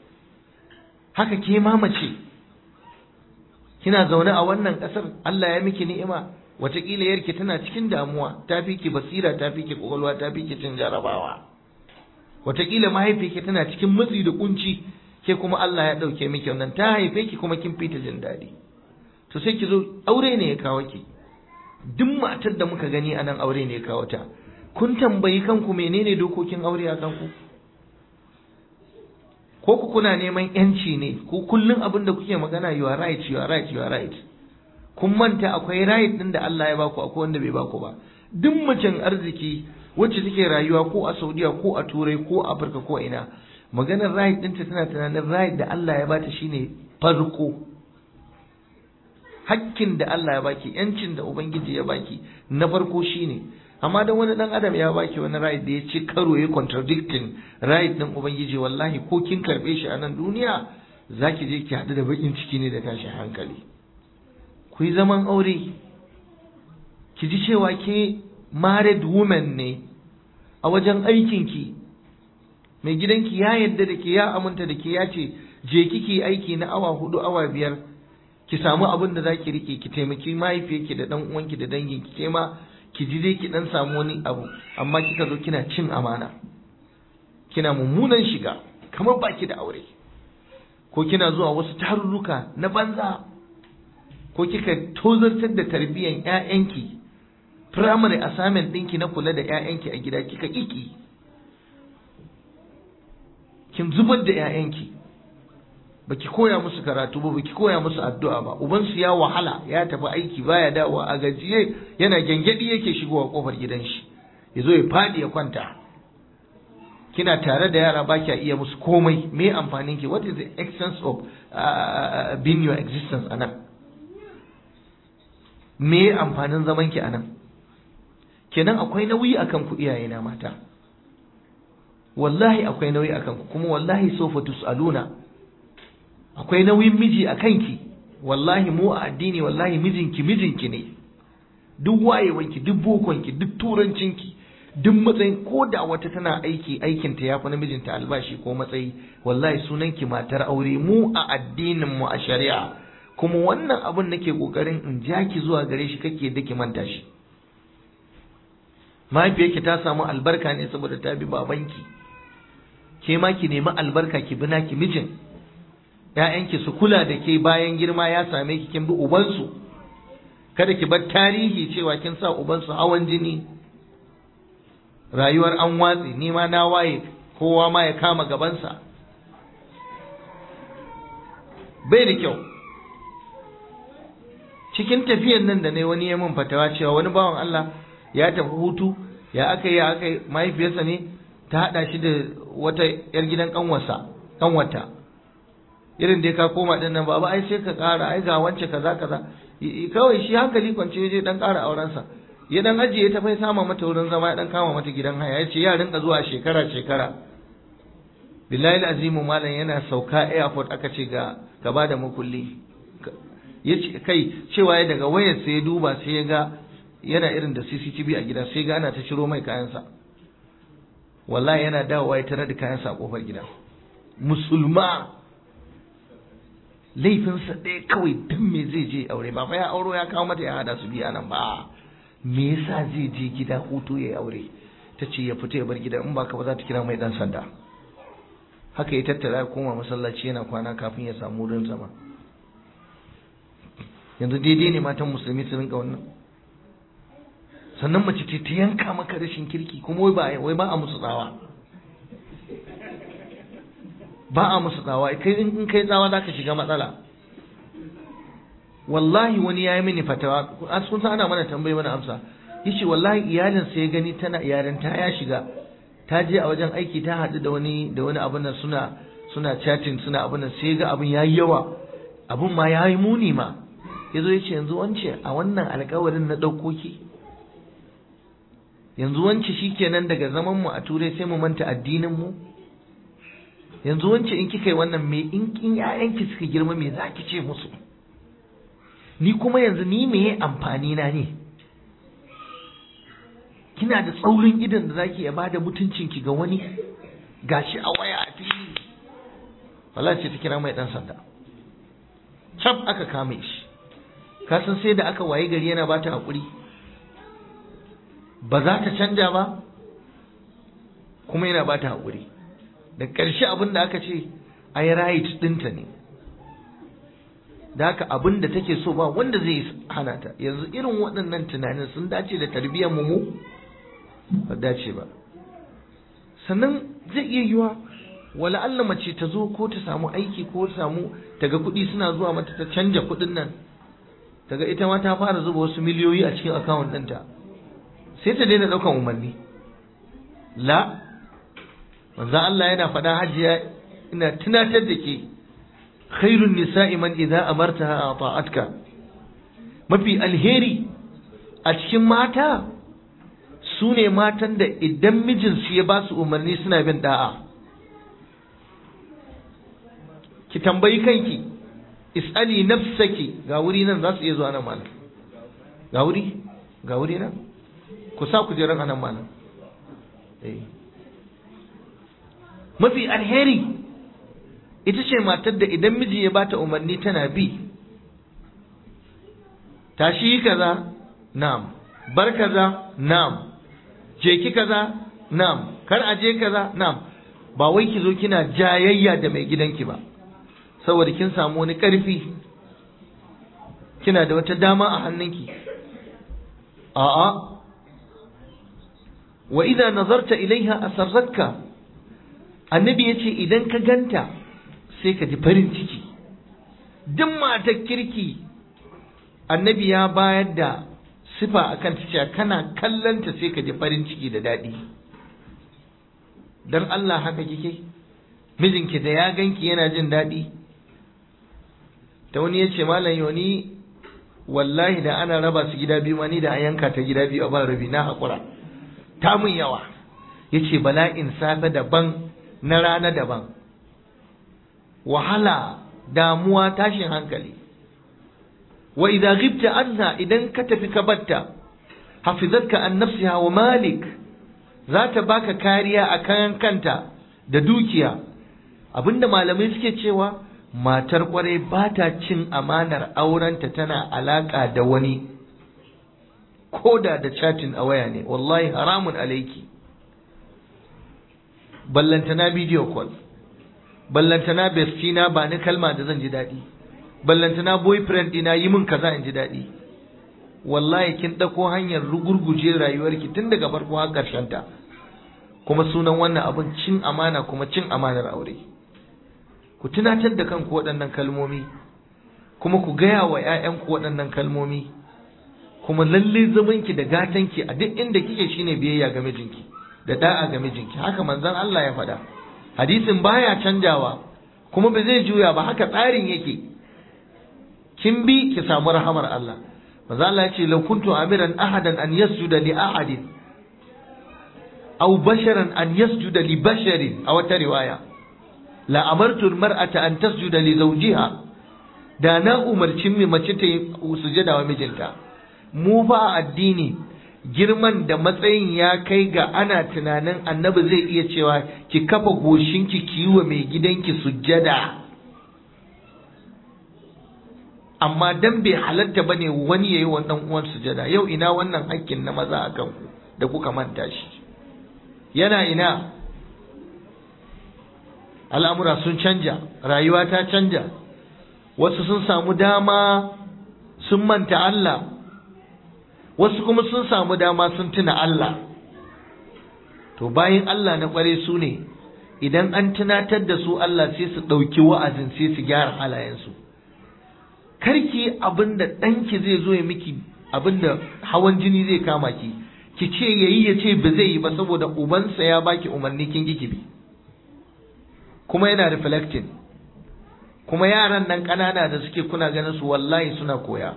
haka ke mamace kina zaune a wannan ƙasar Allah ya miki ni'ima wataƙila yarki tana cikin damuwa ta fi ki basira ta fi ki ƙwaƙwalwa ta fi ki cin jarabawa wataƙila mahaifiyarki tana cikin matsi da kunci ke kuma Allah ya ɗauke miki wannan ta haife ki kuma kin fita jin daɗi to sai ki zo aure ne ya kawo ki duk matar da muka gani a nan aure ne ya kawo ta kun tambayi kanku menene dokokin aure a kanku ko ku kuna neman yanci ne ko kullum abin da kuke magana you are right you are right you are right kun manta akwai right din da Allah ya baku akwai wanda bai baku ba duk macen arziki wacce take rayuwa ko a Saudiya ko a Turai ko a Afirka ko ina maganar right ɗinta tana tunanin right da Allah ya bata shine farko hakkin da Allah ya baki yancin da ubangiji ya baki na farko shine amma dan wani dan adam ya baki wani right da ya ci karo ya contradicting right din ubangiji wallahi ko kin karbe shi a nan duniya zaki je ki hadu da bakin ciki ne da tashin hankali ku yi zaman aure ki ji cewa ke married woman ne a wajen aikinki mai gidanki ya yadda da ke ya aminta da ke ya ce je kiki aiki na awa hudu awa biyar ki samu abin da zaki rike ki taimaki mahaifiyarki da dan uwanki da danginki ke ma ki ji dai ki dan samu wani abu amma kika zo kina cin amana kina mummunan shiga kamar baki da aure ko kina zuwa wasu tarurruka na banza ko kika tozartar da tarbiyyar ƴaƴanki primary assignment ɗinki na kula da ƴaƴanki a gida kika kiki kin zubar da ƴaƴanki baki koya musu karatu ba baki koya musu addu'a ba ubansu ya wahala ya tafi aiki baya dawowa a gajiye yana gyangyaɗi yake shigowa kofar gidan shi ya zo ya faɗi ya kwanta kina tare da yara ba kya iya musu komai me amfanin ki what is the essence of uh, being your existence anan me amfanin zaman ki anan kenan akwai nauyi akan ku iyaye na mata wallahi akwai nauyi akan ku kuma wallahi sofa tusaluna akwai nauyin miji a kanki wallahi mu a addini wallahi mijinki mijinki ne duk wayewanki duk bokonki duk turancinki duk matsayin ko da wata tana aiki aikinta ya fi na mijinta albashi ko matsayi wallahi sunanki matar aure mu a addinin mu a shari'a kuma wannan abun nake kokarin in ja ki zuwa gare shi kake da ki manta shi mahaifiyarki ta samu albarka ne saboda ta bi babanki ke ma ki nemi albarka ki bi naki mijin ‘ya'yanki su kula da ke bayan girma ya same ki kin bi ubansu kada ki bar tarihi cewa kin sa ubansu hawan jini rayuwar an watsi ni ma na waye kowa ma ya kama gabansa bai da kyau cikin tafiyan nan da ne wani ya min fatawa cewa wani bawan Allah ya tafi hutu ya aka yi ya aka yi mahaifiyarsa ne ta haɗa shi da wata 'yar gidan kanwarsa kanwata irin dai ka koma din nan baba ai sai ka ƙara ai ga wance kaza kaza kawai shi hankali kwance je dan ƙara aurensa ya dan ajiye ta fai sama mata wurin zama ya dan kama mata gidan haya ya ce ya rinka zuwa shekara shekara billahi azimu malam yana sauka airport aka ce ga gaba da makulli ya ce kai cewa ya daga wayar sai ya duba sai ya ga yana irin da CCTV a gida sai ga ana ta ciro mai kayansa wallahi yana dawowa ya tarar da kayansa a kofar gida musulma laifinsa ɗaya kawai don me zai je aure ba fa ya auro ya kawo mata ya hada su biya nan ba me yasa zai je gida hutu ya aure ta ce ya fita ya bar gida in ba ka ba za ta kira mai dan sanda haka ya tattara ya koma masallaci yana kwana kafin ya samu wurin zama yanzu daidai ne matan musulmi su rinka wannan sannan mace ce ta yanka maka rashin kirki kuma wai ba wai ba a musu tsawa ba a musu tsawa kai in kai tsawa za ka shiga matsala wallahi wani ya yi mini fatawa a sun ana mana tambayi mana amsa yace wallahi iyalin sai gani tana yarinta ya shiga ta je a wajen aiki ta haɗu da wani da wani abin nan suna suna chatting suna abin nan sai ga abin yayi yawa abin ma yayi muni ma yazo yace yanzu wance a wannan alƙawarin na ɗauko ki yanzu wance shikenan daga zaman mu a turai sai mu manta addinin mu yanzu wance in kika yi wannan me in kin ƴaƴanki suka girma me zaki ce musu ni kuma yanzu ni me amfani na ne kina da tsaurin idan da zaki ya bada mutuncinki ga wani gashi a waya a fili wallahi ce ta kira mai dan sanda cap aka kame shi ka san sai da aka waye gari yana bata hakuri ba za ta canja ba kuma yana bata hakuri da ƙarshe abin da aka ce ai right ɗinta ne da haka abin da take so ba wanda zai hana ta yanzu irin waɗannan tunanin sun dace da tarbiyyar mu ba dace ba sannan zai iya yiwa wala Allah mace ta zo ko ta samu aiki ko ta samu taga kuɗi suna zuwa mata ta canja kuɗin nan taga ita ma ta fara zuba wasu miliyoyi a cikin akawun ɗinta sai ta daina ɗaukan umarni la manzo Allah yana faɗa hajiya ina tunatar da ke khairun nisa'i man idza amartaha ata'atka mafi alheri a cikin mata su ne matan da idan mijinsu ya ba su umarni suna bin da'a ki tambayi kanki is'ali nafsaki ga wuri nan za su iya zuwa nan malam ga wuri ga wuri nan ku sa ku jiran anan malam mafi alheri ita ce matar da idan miji ya bata umarni tana bi tashi kaza na'am bar kaza na'am je ki kaza na'am kar a je kaza na'am ba wai ki zo kina jayayya da mai gidanki ba saboda kin samu wani ƙarfi kina da wata dama a hannunki a'a wa idza nazarta ilaiha asarratka annabi yace idan ka ganta sai ka ji farin ciki duk matar kirki annabi ya bayar da sifa akan ta cewa kana kallanta sai ka ji farin ciki da daɗi dan Allah haka kike mijinki da ya ganki yana jin daɗi ta wani ya ce malam yoni wallahi da ana raba su gida biyu ma ni da an yanka ta gida biyu a ban rabi na haƙura ta mun yawa ya ce bala'in safe daban na rana daban wahala damuwa tashin hankali wa idza ghibta anha idan ka tafi ka batta hafizatka an nafsiha wa malik za ta baka kariya a kan kanta da dukiya abinda malamai suke cewa matar kwarai ba ta cin amanar aurenta tana alaka da wani ko da da chatin a waya ne wallahi haramun alaiki ballantana video call ballantana bestina ba ni kalma da zan ji daɗi ballantana boyfriend ɗina yi min kaza in ji daɗi wallahi kin ɗauko hanyar rugurguje rayuwarki tun daga farko har ƙarshen ta kuma sunan wannan abin cin amana kuma cin amanar aure ku tunatar da kanku waɗannan kalmomi kuma ku gaya wa 'ya'yanku waɗannan kalmomi kuma lalle zamanki da gatanki a duk inda kike shine biyayya ga mijinki da da'a ga mijinki haka manzon Allah ya faɗa hadisin baya canjawa kuma ba zai juya ba haka tsarin yake kin bi ki samu rahamar Allah manzo Allah ya ce law kuntu amiran ahadan an yasjuda li ahadin aw basharan an yasjuda li basharin a wata riwaya la amartu almar'ata an tasjuda li zawjiha da na umarci mai mace ta yi sujada wa mijinta mu ba addini girman da matsayin ya kai ga ana tunanin annabi zai iya cewa ki kafa goshinki ki yi wa mai gidanki sujjada amma dan bai halatta bane wani yayi wa dan uwan sujada yau ina wannan hakkin na maza akan ku da kuka manta shi yana ina al'amura sun canja rayuwa ta canja wasu sun samu dama sun manta Allah wasu kuma sun samu dama sun tuna Allah to bayan Allah na kware su ne idan an tunatar da su Allah sai su ɗauki wa'azin sai su gyara halayensu karki abinda ɗanki zai zo ya miki abinda hawan jini zai kama ki ki ce yayi ya ce ba zai yi ba saboda ubansa ya baki umarni kin ki bi kuma yana reflecting kuma yaran nan ƙanana da suke kuna ganin su wallahi suna koya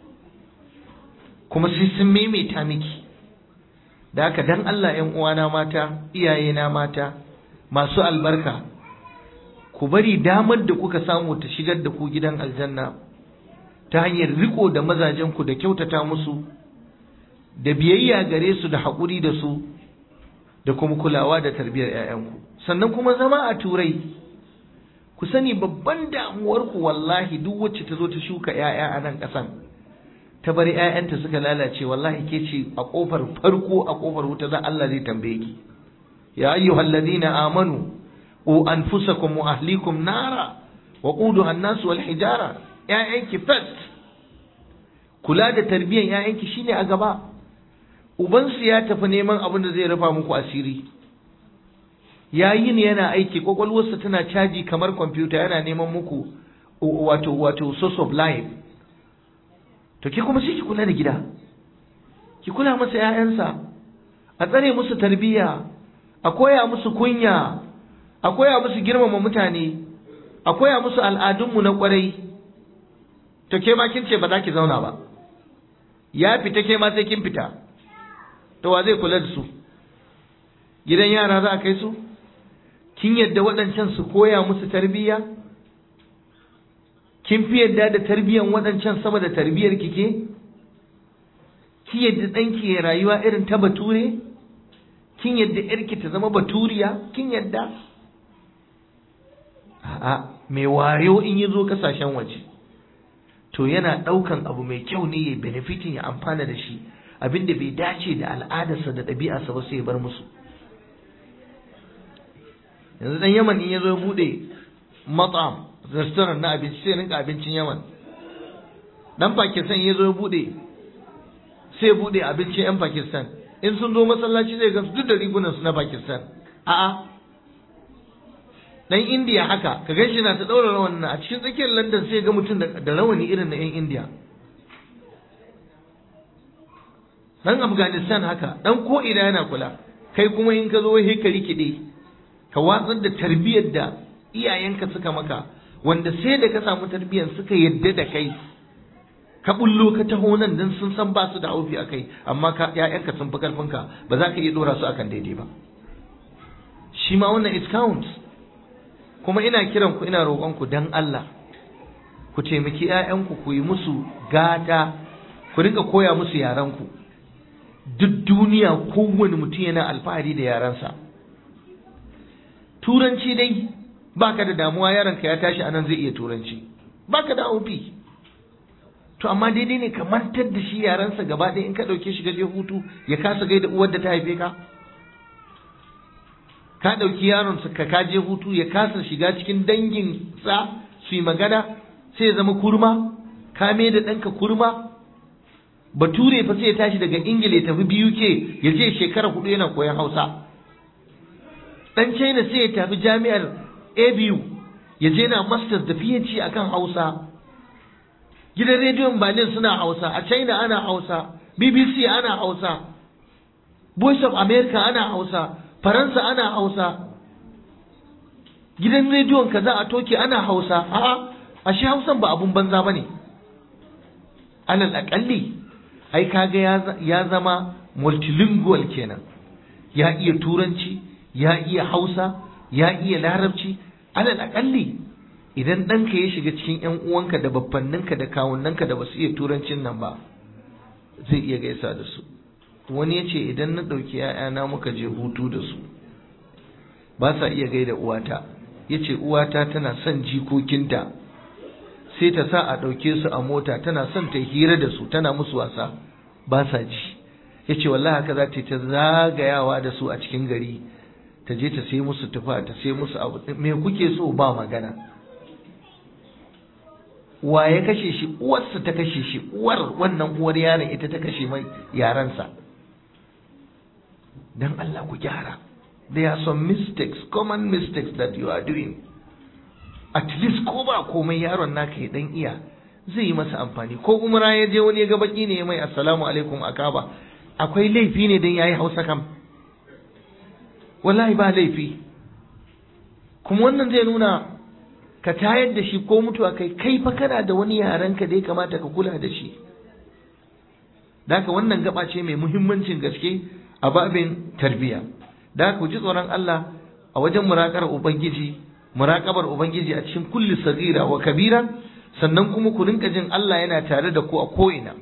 kuma sai sun maimaita miki da haka dan Allah ƴan uwana mata iyayena mata masu albarka ku bari damar da kuka samu ta shigar da ku gidan aljanna ta hanyar riko da mazajenku da kyautata musu da biyayya gare su da haƙuri da su da kuma kulawa da tarbiyyar 'ya'yanku sannan kuma zama a turai ku sani babban damuwarku wallahi duk wacce ta zo ta shuka 'ya'ya a nan ƙasan ta bar 'ya'yanta suka lalace wallahi ke ce a ƙofar farko a ƙofar wuta za Allah zai tambaye ki ya ayyuhal ladina amanu u anfusakum wa ahlikum nara wa quduha an-nas wal hijara ‘ya'yanki first kula da tarbiyyar ‘ya'yanki shine a gaba ubansu ya tafi neman abin da zai rufa muku asiri yayin yana aiki kwakwalwarsa tana caji kamar kwamfuta yana neman muku wato wato source of life to ki kuma sai ki kula da gida ki kula masa ‘ya'yansa a tsare musu tarbiyya a koya musu kunya a koya musu girmama mutane a koya musu al'adunmu na kwarai to ke ma kin ce ba za ki zauna ba ya fita ke ma sai kin fita to wa zai kula da su gidan yara za a kai su kin yadda waɗancan su koya musu tarbiyya kin fi yadda da tarbiyyan waɗancan sama da tarbiyyar kike ki yadda ɗanki ya rayuwa irin ta bature kin yadda yarki ta zama baturiya kin yadda a'a mai wayo in yi zo kasashen waje to yana ɗaukan abu mai kyau ne ya benefitin ya amfana da shi abin da bai dace da al'adarsa da ɗabi'arsa ba sai ya bar musu yanzu dan yaman in ya zo ya buɗe matsam restaurant na abinci sai rinka abincin yaman dan pakistan ya zo ya buɗe sai ya buɗe abincin yan pakistan in sun zo masallaci zai gansu duk da rigunansu na pakistan a'a dan indiya haka ka ganshi na ta daura rawan a cikin tsakiyar london sai ga mutum da rawani irin na yan indiya dan afghanistan haka dan ko ina yana kula kai kuma in ka zo wai ka rikide ka watsar da tarbiyyar da iyayenka suka maka wanda sai da ka samu tarbiyyar suka yadda da kai ka bullo ka taho nan dan sun san ba su da aufi akai amma ka ƴaƴanka sun fi karfinka ba za ka iya dora su akan daidai ba shi ma wannan it counts kuma ina kiran ku ina roƙon ku dan Allah ku taimaki ƴaƴanku ku yi musu gata ku rinka koya musu yaranku duk duniya kowane mutum yana alfahari da yaransa turanci dai baka da damuwa yaronka ya tashi anan zai iya turanci baka da aufi to amma daidai ne ka mantar da shi yaransa gaba ɗaya in ka ɗauke shi gaje hutu ya kasa gaida uwar da ta haife ka ka ɗauki yaronsa ka kaje hutu ya kasa shiga cikin dangin sa su yi magana sai ya zama kurma ka da ɗanka kurma bature fa sai ya tashi daga ingila ya tafi biyu ke ya je shekara hudu yana koyon hausa ɗan china sai ya tafi jami'ar abu ya je na masters da phd akan hausa gidan rediyon berlin suna hausa a china ana hausa bbc ana hausa voice of america ana hausa faransa ana hausa gidan rediyon kaza a toki ana hausa a'a ashe hausan ba abun banza bane alal akalli ai kaga ya zama multilingual kenan ya iya turanci ya iya hausa ya iya larabci alal akalli idan ɗanka ya shiga cikin ‘yan uwanka da babbanninka da kawunanka da basu iya turancin nan ba zai iya gaisa da su wani ya ce idan na ɗauki ‘ya'yana muka je hutu da su ba sa iya gaida uwata ya ce uwata tana son jikokinta sai ta sa a ɗauke su a mota tana son ta hira da su tana musu wasa ba sa ji ya ce wallahi haka za ta ta zagayawa da su a cikin gari ta je ta sai musu tufa ta sai musu abu me kuke so ba magana wa ya kashe shi uwarsa ta kashe shi uwar wannan uwar yaron ita ta kashe mai yaransa dan Allah ku gyara there are some mistakes common mistakes that you are doing at least ko ba komai yaron naka ya dan iya zai yi masa amfani ko umra ya je wani ya ga baki ne mai assalamu alaikum akaba akwai laifi ne dan yayi hausa kam wallahi ba laifi kuma wannan zai nuna ka tayar da shi ko mutuwa kai kai fa kana da wani yarenka da ya kamata ka kula da shi Daka wannan gaba ce mai muhimmancin gaske a babin tarbiyya da ku ji tsoron Allah a wajen muraƙar ubangiji muraƙabar ubangiji a cikin kulli sagira wa kabira sannan kuma ku rinka jin Allah yana tare da ku a ko'ina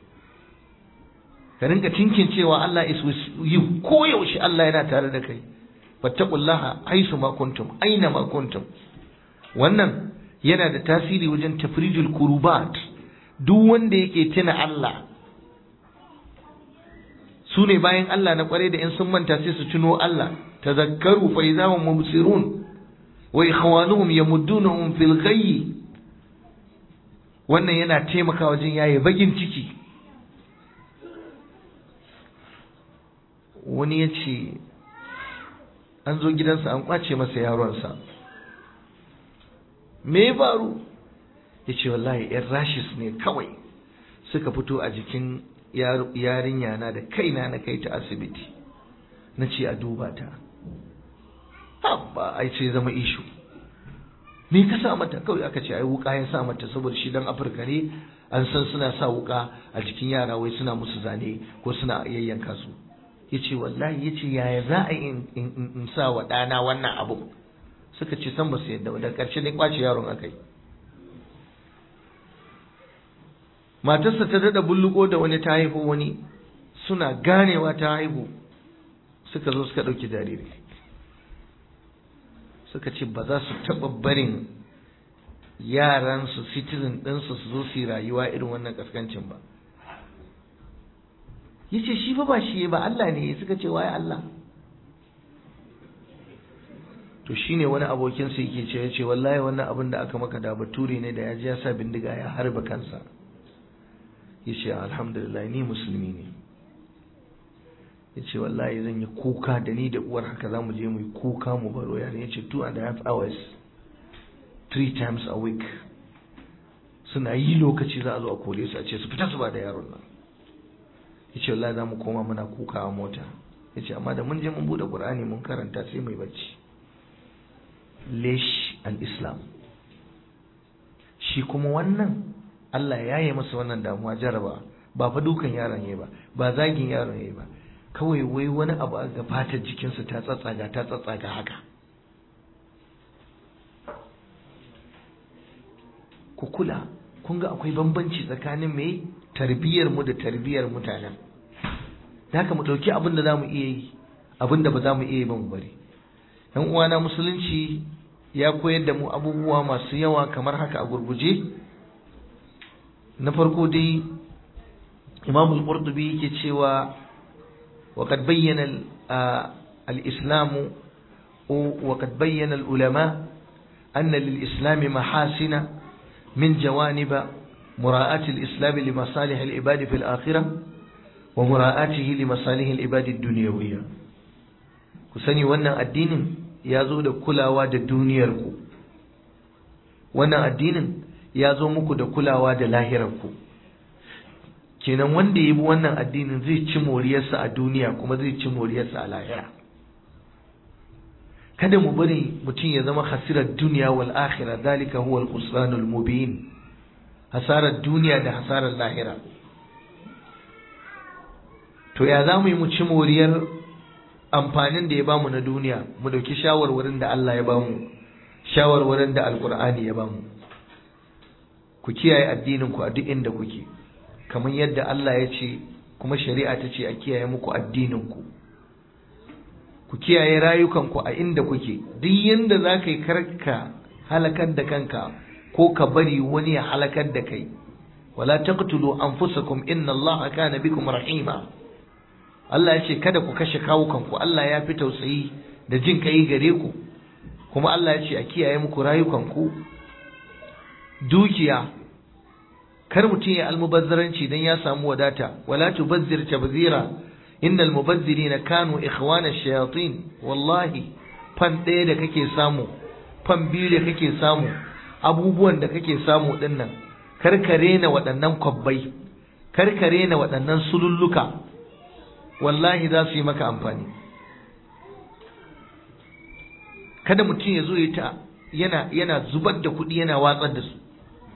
ka rinka tinkin cewa Allah is with you koyaushe Allah yana tare da kai fattaqullaha aisu ma kuntum aina ma kuntum wannan yana da tasiri wajen tafrijul kurubat duk wanda yake tuna Allah su ne bayan Allah na kware da in sun manta sai su tuno Allah tazakkaru fa idahum mubsirun wa ikhwanuhum yamuddunahum fil ghayyi wannan yana taimaka wajen yaye bagin ciki wani ya ce an zo gidansa an kwace masa yaronsa me ya faru ya ce wallahi yan rashis ne kawai suka fito a jikin yarinya na da kaina na kai ta asibiti na ce a duba ta ba ai ce zama ishu me ka sa mata kawai aka ce ai wuka ya sa mata saboda shi dan afirka ne an san suna sa wuka a jikin yara wai suna musu zane ko suna yayyanka su yace wallahi yace yaya za a yi in sa wa ɗana wannan abu suka ce san ba su yadda ba da ƙarshe ne kwace yaron akai matarsa ta dada bulluko da wani ta haihu wani suna ganewa ta haihu suka zo suka ɗauki jariri suka ce ba za su taɓa barin yaransu citizen ɗinsu su zo su yi rayuwa irin wannan kaskancin ba yace shi fa ba shi ba Allah ne suka ce waye Allah to shine wani abokin sa yake ce yace wallahi wannan abin da aka maka da bature ne da ya ji ya sa bindiga ya harba kansa yace alhamdulillah ni musulmi ne yace wallahi zan yi kuka da ni da uwar haka zamu je mu yi kuka mu baro yana yace two and a half hours three times a week suna yi lokaci za a zo a kore su a ce su fita su ba da yaron nan yace wallahi za mu koma muna kuka a mota yace amma da mun je mun bude qur'ani mun karanta sai mai bacci lesh al-islam shi kuma wannan Allah ya yi masa wannan damuwa jaraba ba fa dukan yaron yayi ba ba zagin yaron yayi ba kawai wai wani abu a fatar jikinsa ta tsatsaga ta tsatsaga haka ku kula kun ga akwai bambanci tsakanin mai tarbiyyar mu da tarbiyyar mutanen da haka mu ɗauki abin da za mu iya yi abin da ba za mu iya yi ba mu bari yan uwana musulunci ya koyar da mu abubuwa masu yawa kamar haka a gurguje na farko dai imam al-qurtubi yake cewa وقد بين الإسلام وقد بين العلماء أن للإسلام محاسن من جوانب مراءة الإسلام لمصالح العباد في الآخرة ومراءته لمصالح العباد الدنيوية كسني وانا الدين يازو دا كلاوا دا دنياركو وانا الدين يازو مكو دا كلاوا دا لاهركو kenan wanda ya bi wannan addinin zai ci moriyarsa a duniya kuma zai ci moriyarsa a lahira kada mu bari mutum ya zama hasirar duniya wal akhirah dalika huwa al khusranul mubin hasarar duniya da hasarar lahira to ya za mu yi mu ci moriyar amfanin da ya bamu na duniya mu dauki shawarwarin da Allah ya bamu shawarwarin da alqur'ani ya bamu ku kiyaye addinin ku a duk inda kuke kamar yadda Allah ya ce kuma shari'a ta ce a kiyaye muku addininku ku kiyaye rayukanku a inda kuke duk yanda za ka yi karka halakar da kanka ko ka bari wani ya halakar da kai wala taqtulu anfusakum inna Allah kana bikum rahima Allah ya ce kada ku kashe kawukanku Allah ya fi tausayi da jin kai gare ku kuma Allah ya ce a kiyaye muku rayukanku dukiya kar mutum ya almubazzaranci dan ya samu wadata wala tubazzir tabzira innal mubazzirina kanu ikhwana shayatin wallahi fan ɗaya da kake samu fan biyu da kake samu abubuwan da kake samu dinnan kar ka rena waɗannan kwabbai kar ka rena waɗannan sululluka wallahi za su yi maka amfani kada mutum ya zo ya ta yana yana zubar da kuɗi yana watsar da su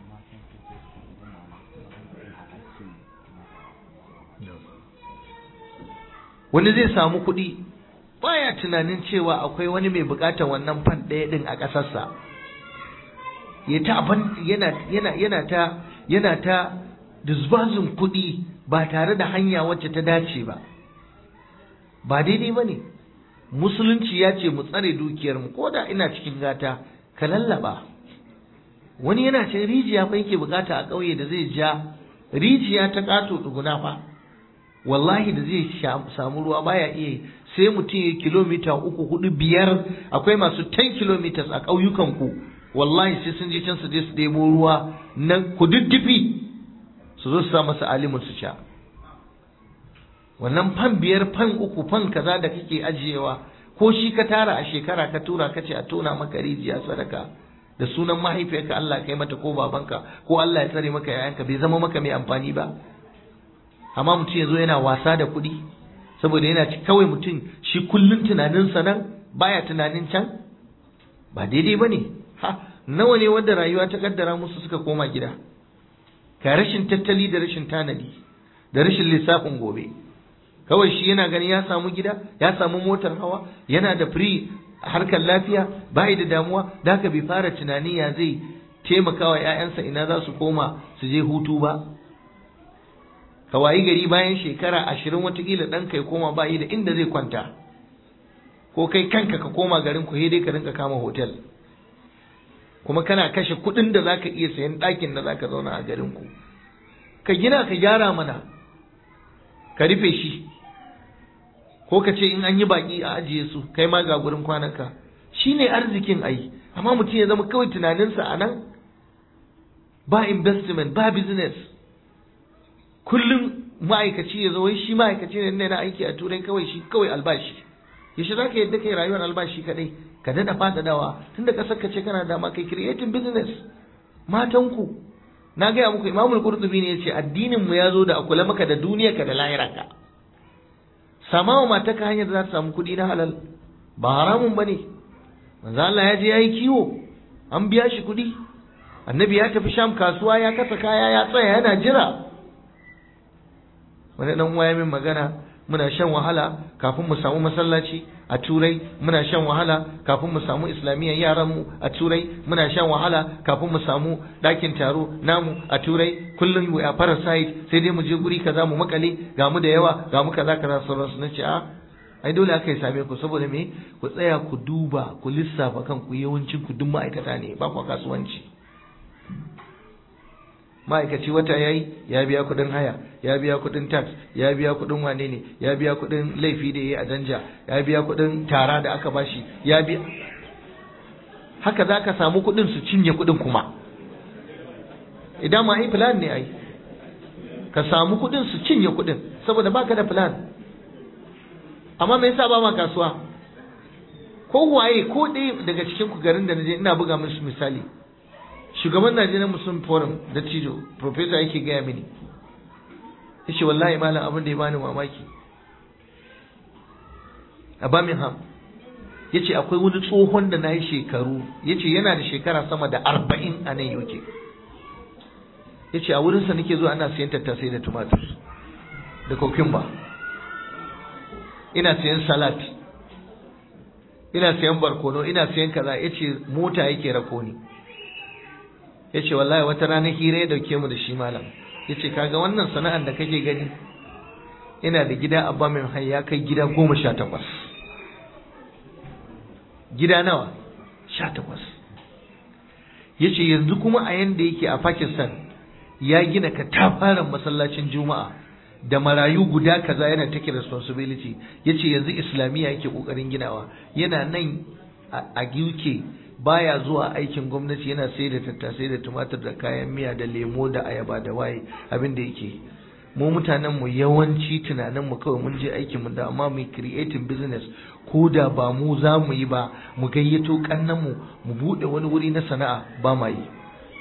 wani zai samu kuɗi baya tunanin cewa akwai wani mai buƙatar wannan fan ɗaya ɗin a ƙasarsa ya ta yana yana yana ta yana ta disbazin kuɗi ba tare da hanya wacce ta dace ba ba daidai ba ne musulunci ya ce mu tsare dukiyarmu ko da ina cikin gata ka lallaba wani yana ce rijiya fa yake bukata a ƙauye da zai ja rijiya ta ƙato tsuguna fa wallahi da zai samu ruwa baya iya sai mutum ya kilomita uku hudu biyar akwai masu 10 kilometers a ƙauyukan ku wallahi sai sun je can su je su ɗebo ruwa na kududdufi su zo su sa masa alimin su sha wannan fan biyar fan uku fan kaza da kake ajiyewa ko shi ka tara a shekara ka tura ka ce a tona maka rijiya sadaka da sunan mahaifiyarka Allah kai mata ko babanka ko Allah ya tsare maka yayanka bai zama maka mai amfani ba amma mutum ya zo yana wasa da kuɗi saboda yana kawai mutum shi kullum tunaninsa nan baya tunanin can ba daidai ba ne ha nawa ne wanda rayuwa ta kaddara musu suka koma gida ka rashin tattali da rashin tanadi da rashin lissafin gobe kawai shi yana gani ya samu gida ya samu motar hawa yana da free harkar lafiya bai da damuwa da haka bai fara tunani ya zai taimakawa 'ya'yansa ina za su koma su je hutu ba ka wayi gari bayan shekara ashirin watakila ɗan kai koma bayi da inda zai kwanta ko kai kanka ka koma garin ku dai ka rinka kama hotel kuma kana kashe kuɗin da zaka iya sayan ɗakin da zaka zauna a garin ku ka gina ka gyara mana ka rufe shi ko ka ce in an yi baki a ajiye su kai ma ga gurin kwananka shine arzikin ai amma mutum ya zama kawai tunaninsa a nan ba investment ba business kullum ma'aikaci ya zo wai shi ma'aikaci ne na aiki a turai kawai shi kawai albashi yaushe za ka yadda kai rayuwar albashi kadai ka daɗa faɗaɗawa tunda ƙasar ka ce kana dama kai creating business matanku na gaya muku imamul qurtubi ne yace addinin mu ya zo da akula maka da duniya ka da lahirarka sama wa mataka hanyar da za ta samu kuɗi na halal ba haramun bane manzo Allah ya je yayi kiwo an biya shi kuɗi annabi ya tafi sham kasuwa ya kasa kaya ya tsaya yana jira wani dan uwa ya min magana muna shan wahala kafin mu samu masallaci a turai muna shan wahala kafin mu samu islamiyyar yaran mu a turai muna shan wahala kafin mu samu dakin taro namu a turai kullum we are parasite sai dai mu je guri kaza mu makale ga mu da yawa ga mu kaza kaza sauransu nace a ai dole aka yi same ku saboda me ku tsaya ku duba ku lissafa kanku yawancin ku duk ma'aikata ne ba ku kasuwanci ma'aikaci wata ya yi ya biya kuɗin haya ya biya kuɗin tax ya biya kuɗin wane ne ya biya kuɗin laifi da ya yi a danja ya biya kuɗin tara da aka bashi ya biya haka za ka samu kuɗin su cinye kuɗin kuma idan ma ai plan ne ai ka samu kuɗin su cinye kuɗin saboda baka da plan amma me yasa ba ma kasuwa ko waye ko ɗaya daga cikin ku garin da naje ina buga musu misali shugaban Najeriya Muslim Forum da Tijo professor yake gaya mini yace wallahi malam abin da ya bani mamaki a Birmingham yace akwai wani tsohon da na yi shekaru yace yana da shekara sama da arba'in a nan UK yace a wurinsa nake zuwa ana siyan tattasai da tumatur da cucumber ina siyan salad ina siyan barkono ina siyan kaza yace mota yake rako ni ya ce wallahi wata rana hira ya dauke mu da shi malam ya ce kaga wannan sana'ar da kake gani ina da gida a bamin hai ya kai gida goma sha takwas gida nawa sha takwas ya ce yanzu kuma a yanda yake a pakistan ya gina katafaren masallacin juma'a da marayu guda kaza yana take responsibility ya ce yanzu islamiyya yake kokarin ginawa yana nan a uk baya zuwa aikin gwamnati yana sai da tattasai da tumatir da kayan miya da lemo da ayaba da waye abin da yake mu mutanen mu yawanci tunanin mu kawai mun je aikin mu da amma mu creating business ko da ba mu za mu yi ba mu gayyato kannan mu mu bude wani wuri na sana'a ba ma yi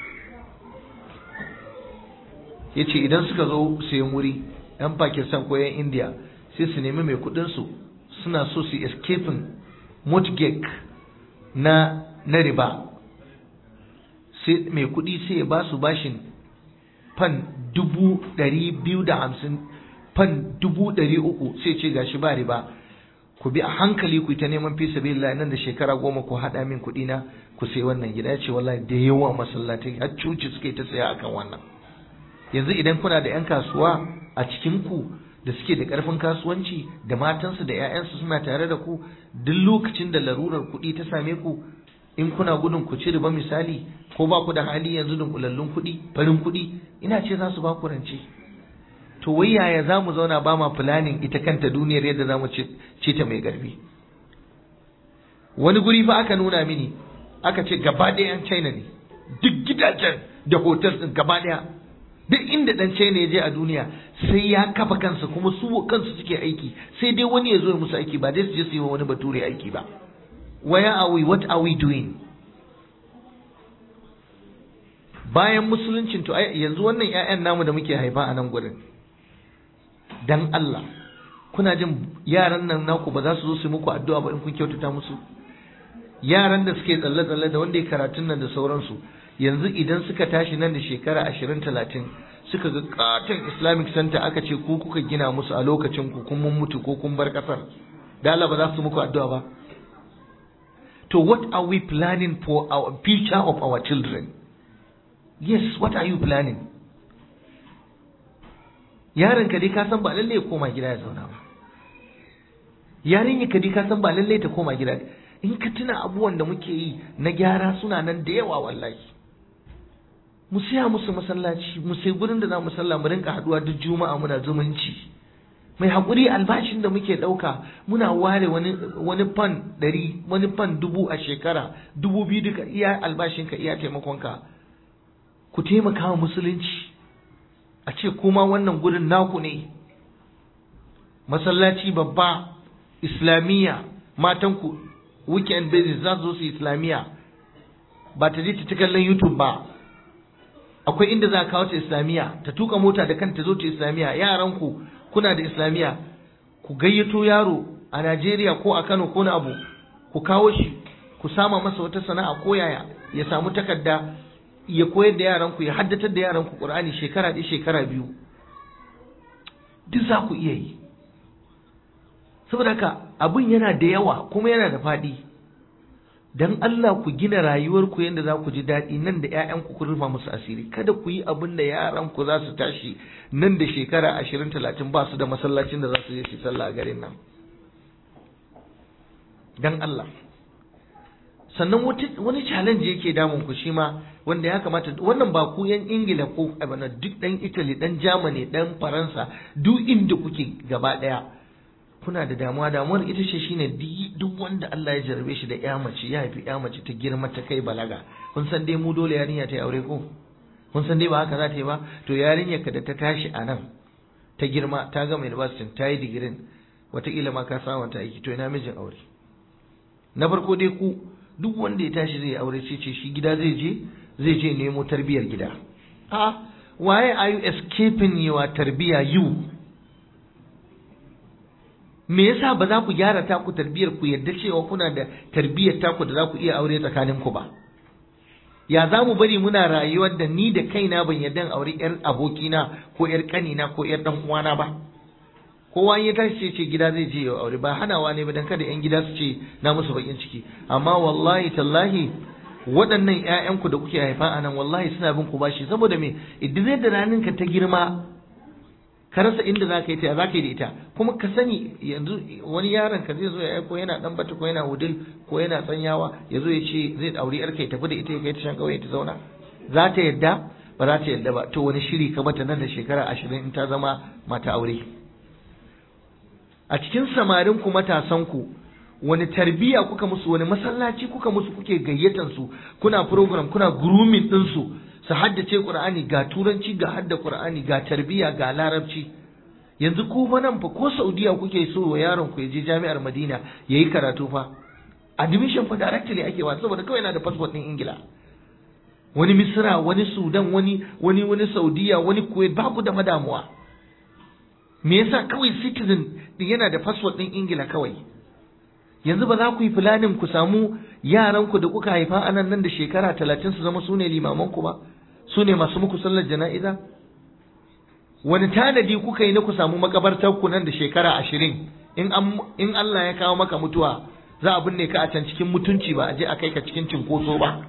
yace idan suka zo sayan wuri yan Pakistan ko yan India sai su nemi mai kudin su suna so su escaping mortgage na na riba sai mai kuɗi sai ya ba su bashin fan dubu ɗari biyu da hamsin fan dubu ɗari uku sai ce gashi ba riba ku bi a hankali ku ta neman fi sabilillah nan da shekara goma ku haɗa min kuɗi na ku sai wannan gida ya ce wallahi da yawa masallatai har cuci suke ta tsaya akan wannan yanzu idan kuna da 'yan kasuwa a cikin ku da suke da ƙarfin kasuwanci da matansu da 'ya'yansu suna tare da ku duk lokacin da larurar kuɗi ta same ku in kuna gudun ku ci riba misali ko ba ku da hali yanzu dunkulallun kuɗi farin kuɗi ina ce za su ba ku rance to wai yaya za mu zauna ba ma fulanin ita kanta duniyar yadda za mu ce ta mai garbi wani guri fa aka nuna mini aka ce gaba ɗaya yan china ne duk gidajen da hotel ɗin gaba ɗaya duk inda ɗan china ya je a duniya sai ya kafa kansa kuma su kansu suke aiki sai dai wani ya zo ya musu aiki ba dai su je su yi wa wani bature aiki ba where are we what are we doing bayan musuluncin to yanzu wannan ƴaƴan namu da muke haifa a nan gurin dan Allah kuna jin yaran nan naku ba za su zo su muku addu'a ba in kun kyautata musu yaran da suke tsalle tsalle da wanda ya karatun nan da sauransu yanzu idan suka tashi nan da shekara ashirin talatin suka ga katon islamic center aka ce ku kuka gina musu a lokacin ku kun mun mutu ko kun bar kasar da Allah ba za su muku addu'a ba to what are we planning for our future of our children yes what are you planning yaron ka dai ka san ba lalle ya koma gida ya zauna ba yarin ka dai ka san ba lalle ta koma gida in ka tuna abubuwan da muke yi na gyara suna nan da yawa wallahi mu siya musu masallaci mu sai gurin da za mu sallah mu rinka haduwa duk juma'a muna zumunci mai haƙuri albashin da muke ɗauka muna ware wani wani fan ɗari wani fan dubu a shekara dubu biyu duka iya albashinka iya taimakonka ku taimaka wa musulunci a ce kuma wannan gurin naku ne masallaci babba islamiyya matanku weekend basis za su zo su islamiyya ba ta je ta kallon youtube ba akwai inda za a kawo ta islamiyya ta tuka mota da kanta zo ta islamiyya yaranku kuna da islamiyya ku gayyato yaro a Najeriya ko a Kano ko na abu ku kawo shi ku sama masa wata sana'a ko yaya ya samu takarda ya koyar da yaranku ya haddatar da yaranku Qur'ani shekara ɗaya shekara biyu duk za ku iya yi saboda haka abin yana da yawa kuma yana da faɗi dan Allah ku gina rayuwarku yadda za ku ji daɗi nan da ‘ya'yanku ku rufa musu asiri kada ku yi abin da yaranku za su tashi nan da shekara ashirin talatin ba su da masallacin da za su je su sallah a garin nan dan Allah sannan wani challenge yake damun ku shi ma wanda ya kamata wannan ba ku yan ingila ko abana duk dan italy dan germany dan faransa duk inda kuke gaba daya kuna da damuwa damuwar ita ce shine duk wanda Allah ya jarabe shi da ya mace ya haifi ya mace ta girma ta kai balaga kun san dai mu dole yarinya ta yi aure ko kun san dai ba haka za ta yi ba to yarinyar ka da ta tashi a nan ta girma ta gama university ta yi digirin wataƙila ma ka samu ta aiki to ina mijin aure na farko dai ku duk wanda ya tashi zai aure sai ce shi gida zai je zai je nemo tarbiyar gida a why are you escaping your tarbiya you me yasa ba za ku gyara taku tarbiyar ku yadda cewa kuna da tarbiyar taku da za ku iya aure tsakanin ku ba ya za mu bari muna rayuwar da ni da kaina ban yadda aure yar abokina ko yar kanina ko yar dan uwana ba kowa ya tashi ce gida zai je ya aure ba hanawa ne ba dan kada yan gida su ce na musu bakin ciki amma wallahi tallahi waɗannan ƴaƴanku da kuke haifa a nan wallahi suna bin ku bashi saboda me idan da ranin ka ta girma ka rasa inda za ka yi ta za ka yi da ita kuma ka sani yanzu wani yaron ka zai zo ya aiko yana dan bata ko yana wudil ko yana tsanyawa ya zo ya ce zai aure yarka ya tafi da ita ya kai ta shan kauye ta zauna za ta yadda ba za ta yadda ba to wani shiri ka mata nan da shekara ashirin in ta zama mata aure a cikin samarin ku matasan ku wani tarbiya kuka musu wani masallaci kuka musu kuke gayyatan su kuna program kuna grooming din su su haddace Qur'ani ga turanci ga hadda Qur'ani ga tarbiya ga larabci yanzu ku fa nan fa ko Saudiya kuke so wa yaron ku ya je jami'ar Madina yayi karatu fa admission fa directly ake wa saboda kawai yana da passport din Ingila wani Misra wani Sudan wani wani wani Saudiya wani Kuwait ba ku da madamuwa me yasa kawai citizen din yana da passport din Ingila kawai yanzu ba za ku yi filanin ku samu yaranku da kuka haifa anan nan da shekara talatin su zama su ne limamanku ba su ne masu muku sallar jana'iza wani tanadi kuka yi na ku samu makabartar ku nan da shekara ashirin in in Allah ya kawo maka mutuwa za a binne ka a can cikin mutunci ba a je a kai ka cikin cinkoso ba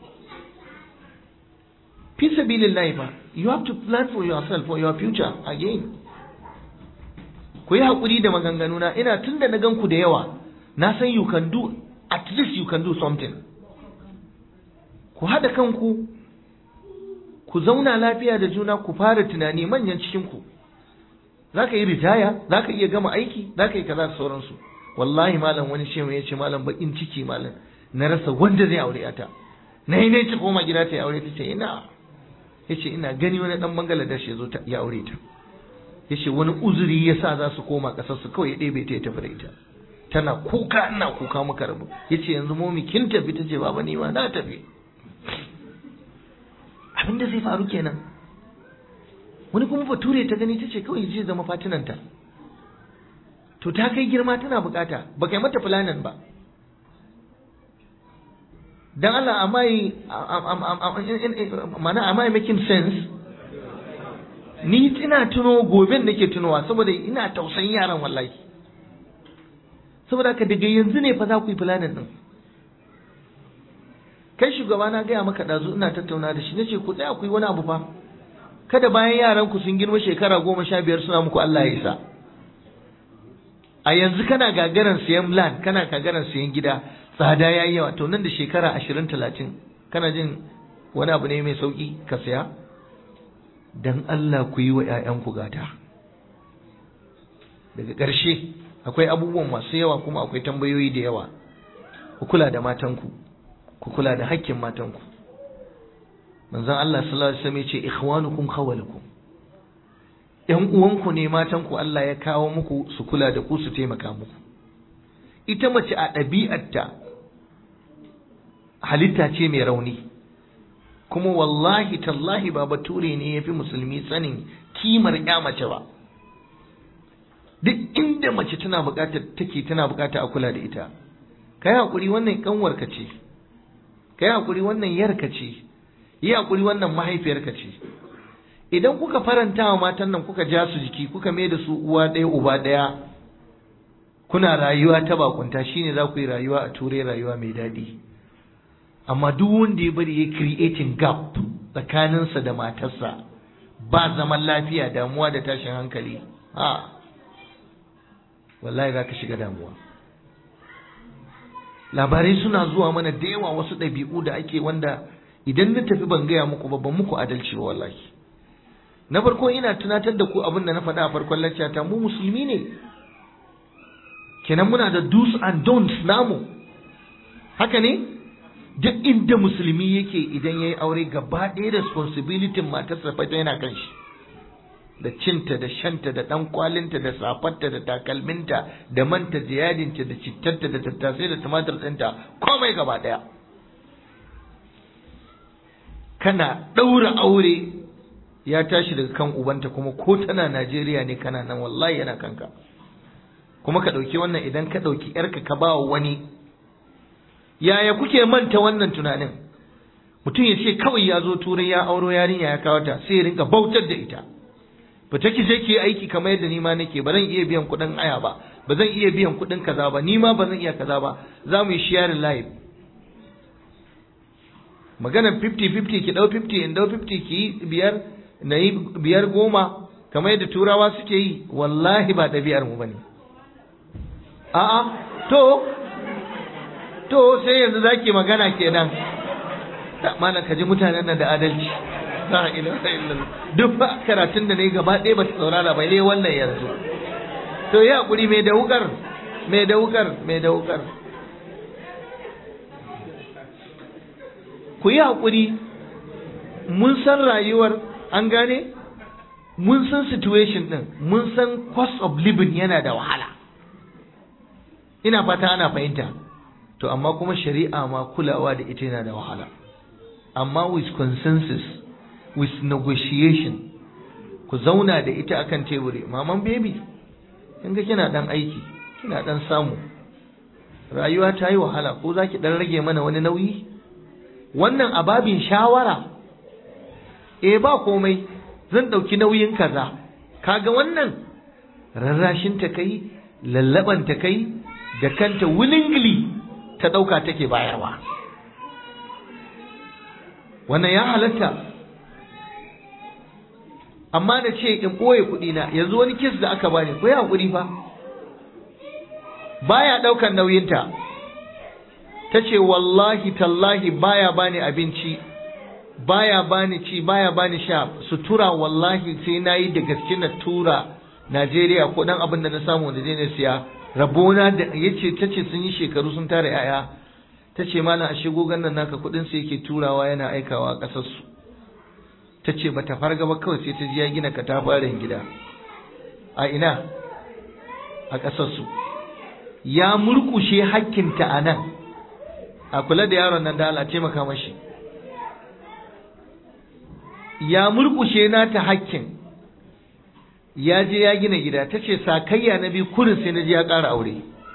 fi sabilillahi fa you have to plan for yourself for your future again ku yi haƙuri da maganganuna ina tun da na gan ku da yawa na san you can do at least you can do something ku haɗa kanku ku zauna lafiya da juna ku fara tunani manyan cikinku za ka yi ritaya za ka iya gama aiki za ka yi kaza da sauransu wallahi malam wani shehu ya ce malam bakin ciki malam na rasa wanda zai aure ta na yi ne ci koma gida ta ya aure ta ce ina ya ce ina gani wani dan bangaladesh ya zo ya aure ta ya ce wani uzuri ya sa za su koma ƙasarsu kawai ya ɗebe ta ya tafi da ita tana kuka ina kuka muka rabu yace yanzu momi kin tafi tace baba ni ma na tafi abinda zai faru kenan wani kuma bature ta gani tace kawai je zama fatinanta to ta kai girma tana bukata ba kai mata fulanin ba dan Allah am I mana am I making sense ni ina tuno goben nake tunowa saboda ina tausayin yaran wallahi saboda haka daga yanzu ne fa za ku yi planin din kai shugaba na gaya maka ɗazu ina tattauna da shi na ce ku tsaya ku yi wani abu fa kada bayan yaran ku sun girma shekara goma sha biyar suna muku Allah ya isa a yanzu kana gagaran siyan land kana gagaran siyan gida tsada yayi yawa to nan da shekara ashirin talatin kana jin wani abu ne mai sauki ka saya dan Allah ku yi wa 'ya'yanku gata daga ƙarshe akwai abubuwan masu yawa kuma akwai tambayoyi da yawa ku kula da matanku ku kula da hakkin matanku manzon Allah sallallahu alaihi wasallam ya ce ikhwanukum khawalukum ‘yan uwanku ne matanku Allah ya kawo muku su kula da ku su taimaka muku. Ita mace a ɗabi'arta halitta ce mai rauni, kuma wallahi tallahi ba bature ne ya fi musulmi sanin kimar ‘ya mace ba. Duk inda mace tana buƙatar take tana buƙatar a kula da ita. Ka yi haƙuri wannan ƙanwarka ce, ka yi haƙuri wannan yarka ce, yi haƙuri wannan mahaifiyarka ce. idan kuka faranta wa matan nan kuka ja su jiki kuka mai da su uwa ɗaya uba ɗaya kuna rayuwa ta bakunta shine za ku yi rayuwa a turai rayuwa mai daɗi amma duk wanda ya bari ya creating gap tsakaninsa da matarsa ba zaman lafiya damuwa da tashin hankali ha wallahi za ka shiga damuwa labarai suna zuwa mana da yawa wasu ɗabi'u da ake wanda idan na tafi ban gaya muku ba ban muku adalci ba wallahi na farko ina tunatar da ku abin da na faɗa a farkon laccata mu musulmi ne kenan muna da do's and don'ts namu haka ne duk inda musulmi yake idan ya yi aure gaba ɗaya responsibility matarsa fa yana kan shi da cinta da shanta da ɗan kwalinta da safarta da takalminta da manta da yadinta da cittarta da tattasai da tumatir ɗinta komai gaba ɗaya kana ɗaura aure ya tashi daga kan ubanta kuma ko tana Najeriya ne kana nan wallahi yana kanka kuma ka ɗauki wannan idan ka ɗauki ‘yarka ka ba wani yaya kuke manta wannan tunanin mutum ya ce kawai ya zo turai ya auro yarinya ya kawo ta sai ya rinka bautar da ita fita ki je ki aiki kamar yadda ni ma nake ba zan iya biyan kuɗin aya ba ba zan iya biyan kuɗin kaza ba ni ma ba zan iya kaza ba za mu yi sharing live maganar 50-50 ki ɗau 50 in ɗau 50 ki yi biyar na yi biyar goma kamar yadda turawa suke yi wallahi ba ɗabi'ar mu bane a'a to to sai yanzu zaki magana kenan da mana kaji mutanen nan da adalci la ilaha illallah duk ba karatun da nayi gaba ɗaya ba ta saurara ba dai wannan yanzu to ya hakuri mai da wukar mai da wukar mai da wukar ku yi hakuri mun san rayuwar an gane mun san situation din mun san cost of living yana da wahala ina fata ana fahimta to amma kuma shari'a ma kulawa da ita yana da wahala amma with consensus with negotiation ku zauna da ita akan teburi maman baby kin ga kina dan aiki kina dan samu rayuwa ta yi wahala ko za ki dan rage mana wani nauyi wannan ababin shawara eh ba komai zan ɗauki nauyin kaza kaga wannan rarrashin ta kai lallaban ta kai da kanta willingly ta ɗauka take bayarwa wannan ya halatta amma da ce in ɓoye kuɗina yanzu wani kis da aka bani ko ya haƙuri fa baya ɗaukan nauyinta ta ce wallahi tallahi baya bani abinci baya bani ci baya bani sha sutura wallahi sai na yi da gaske na tura Najeriya ko dan abin da na samu da na siya rabona da yace tace sun yi shekaru sun tara yaya tace mana a shigo gannan naka kudin sai yake turawa yana aikawa a kasar su tace bata farga ba kawai sai ta ji ya gina katafaren gida a ina a kasar su ya murkushe hakkinta a nan a kula da yaron nan da Allah taimaka mashi ya murkushe nata hakkin ya je ya gina gida ta ce sakayya na biyu kurin sai na ji ya ƙara aure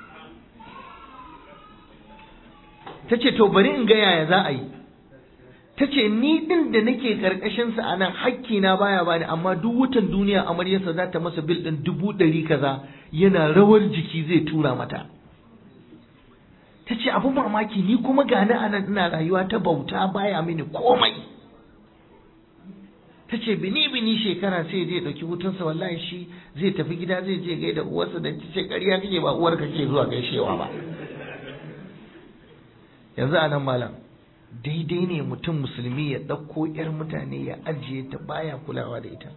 ta ce to bari in ga yaya za a yi ta ce ni ɗin da nake ƙarƙashinsa a nan hakkina baya bani amma duk wutan duniya amaryarsa za ta masa bil ɗin dubu ɗari kaza yana rawar jiki zai tura mata ta ce abu mamaki ni kuma gani a nan ina rayuwa ta bauta baya mini komai ta ce bini bini shekara sai je ɗauki hutunsa wallahi shi zai tafi gida zai je gaida uwarsa da ta ce ƙarya kake ba uwar kake zuwa gaishewa ba yanzu a nan malam daidai ne mutum musulmi ya ɗauko 'yar mutane ya ajiye ta baya kulawa da ita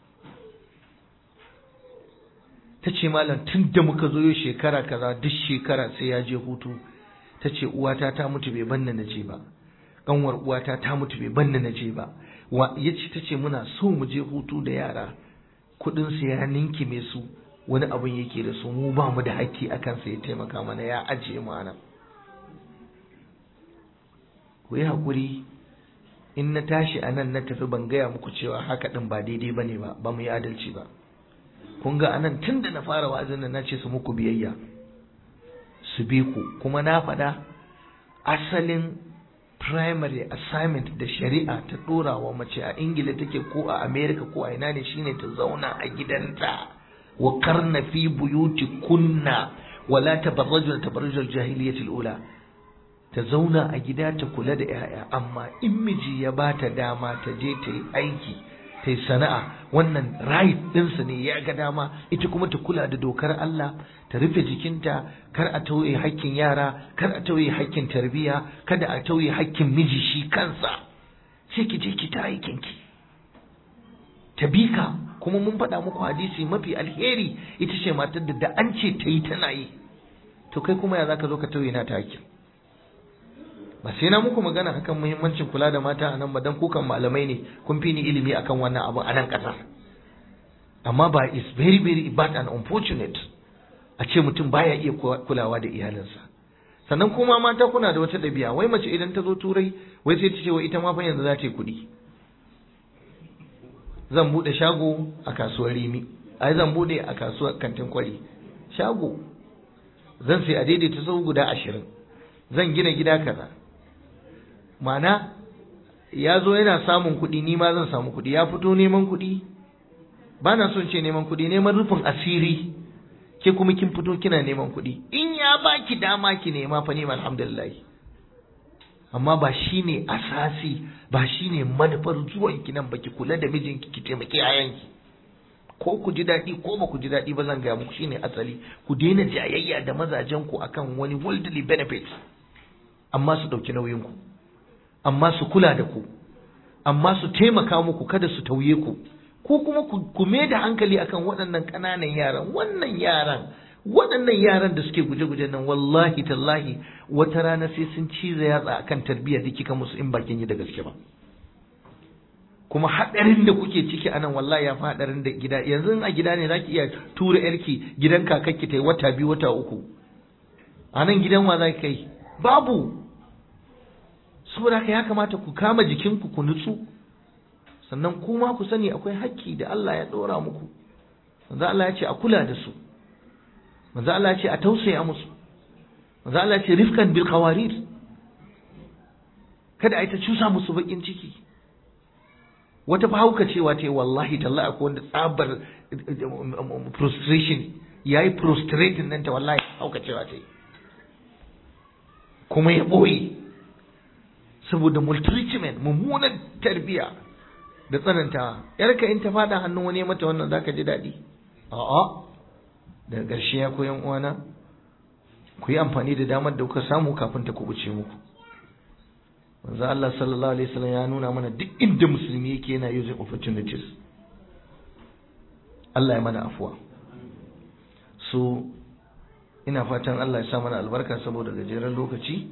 ta ce malam tun da muka zo yau shekara kaza duk shekara sai ya je hutu ta ce uwata ta mutu bai banna na je ba kanwar uwata ta mutu bai banna na je ba wa ya ce ta ce muna so mu je hutu da yara kudin su ya ninki me su wani abin yake da su mu ba mu da haƙƙi a kansa ya taimaka mana ya ajiye mu anan ku yi haƙuri in na tashi a nan na tafi ban gaya muku cewa haka ɗin ba daidai ba ne ba ba mu yi adalci ba kun ga anan tun da na fara wa'azin nan na ce su muku biyayya su bi ku kuma na faɗa asalin primary assignment da shari'a ta ɗora wa mace a ingila take ko a america ko a ina ne shine ta zauna a gidanta wa karna fi buyuti kunna wala tabarrajuna tabarrujal jahiliyatil ula ta zauna a gida ta kula da 'ya'ya amma in miji ya bata dama ta je ta yi aiki ta yi sana'a wannan right ɗinsa ne ya ga dama ita kuma ta kula da dokar Allah ta rufe jikinta kar a tauye hakkin yara kar a tauye hakkin tarbiyya kada a tauye hakkin miji shi kansa sai ki je ki ta aikin ki ta bika kuma mun faɗa muku hadisi mafi alheri ita ce matar da da an ce ta yi tana yi to kai kuma ya zaka zo ka tauye na ta hakkin ba sai na muku magana akan muhimmancin kula da mata a nan ba dan kukan malamai ne kun fi ni ilimi akan wannan abu a nan ƙasar amma ba is very very bad and unfortunate a ce mutum baya iya kulawa da iyalinsa sannan kuma mata kuna da wata ɗabi'a wai mace idan ta zo turai wai sai ta ce wai ita ma fa yanzu za ta yi kuɗi zan buɗe shago a kasuwar rimi ai zan buɗe a kasuwar kantin kwari shago zan sai a daidaita sau guda ashirin zan gina gida kaza mana ya zo yana samun kuɗi ni ma zan samu kuɗi ya fito neman kuɗi ba na son ce neman kuɗi neman rufin asiri ke kuma kin fito kina neman kuɗi in ya baki dama ki nema fa nema alhamdulillah amma ba shine asasi ba shine manufar zuwan ki nan baki kula da mijinki ki taimaki yayanki ko ku ji daɗi ko ba ku ji daɗi ba zan gaya muku shine asali ku daina jayayya da mazajen ku akan wani worldly benefit amma su ɗauki nauyin ku amma su kula da ku amma su taimaka muku kada su tauye ku ko kuma ku me da hankali akan waɗannan ƙananan yaran wannan yaran waɗannan yaran da suke guje-guje nan wallahi tallahi wata rana sai sun ciza yatsa akan tarbiyyar da kika musu in bakin yi da gaske ba kuma haɗarin da kuke ciki a nan wallahi ya fi haɗarin da gida yanzu a gida ne zaki iya tura yarki gidan kakakki ta yi wata biyu wata uku a nan gidan wa za ki kai babu saboda haka ya kamata ku kama jikinku ku nutsu sannan kuma ku sani akwai hakki da Allah ya ɗora muku manzo Allah ya ce a kula da su manzo Allah ya ce a tausaya musu manzo Allah ya ce rifkan bil qawarir kada a ta cusa musu bakin ciki wata fahauka cewa ta wallahi tallahi akwai wanda tsabar frustration yayi prostrating nan ta wallahi hauka cewa ta kuma ya boye saboda maltreatment mummunan tarbiya da tsananta yarka in ta fada hannun wani mata wannan zaka ji daɗi a'a daga ƙarshe ya koyan uwana ku yi amfani da damar da kuka samu kafin ta kubuce muku manzo Allah sallallahu alaihi wasallam ya nuna mana duk inda musulmi yake yana using opportunities Allah ya mana afuwa so ina fatan Allah ya sa mana albarka saboda gajeren lokaci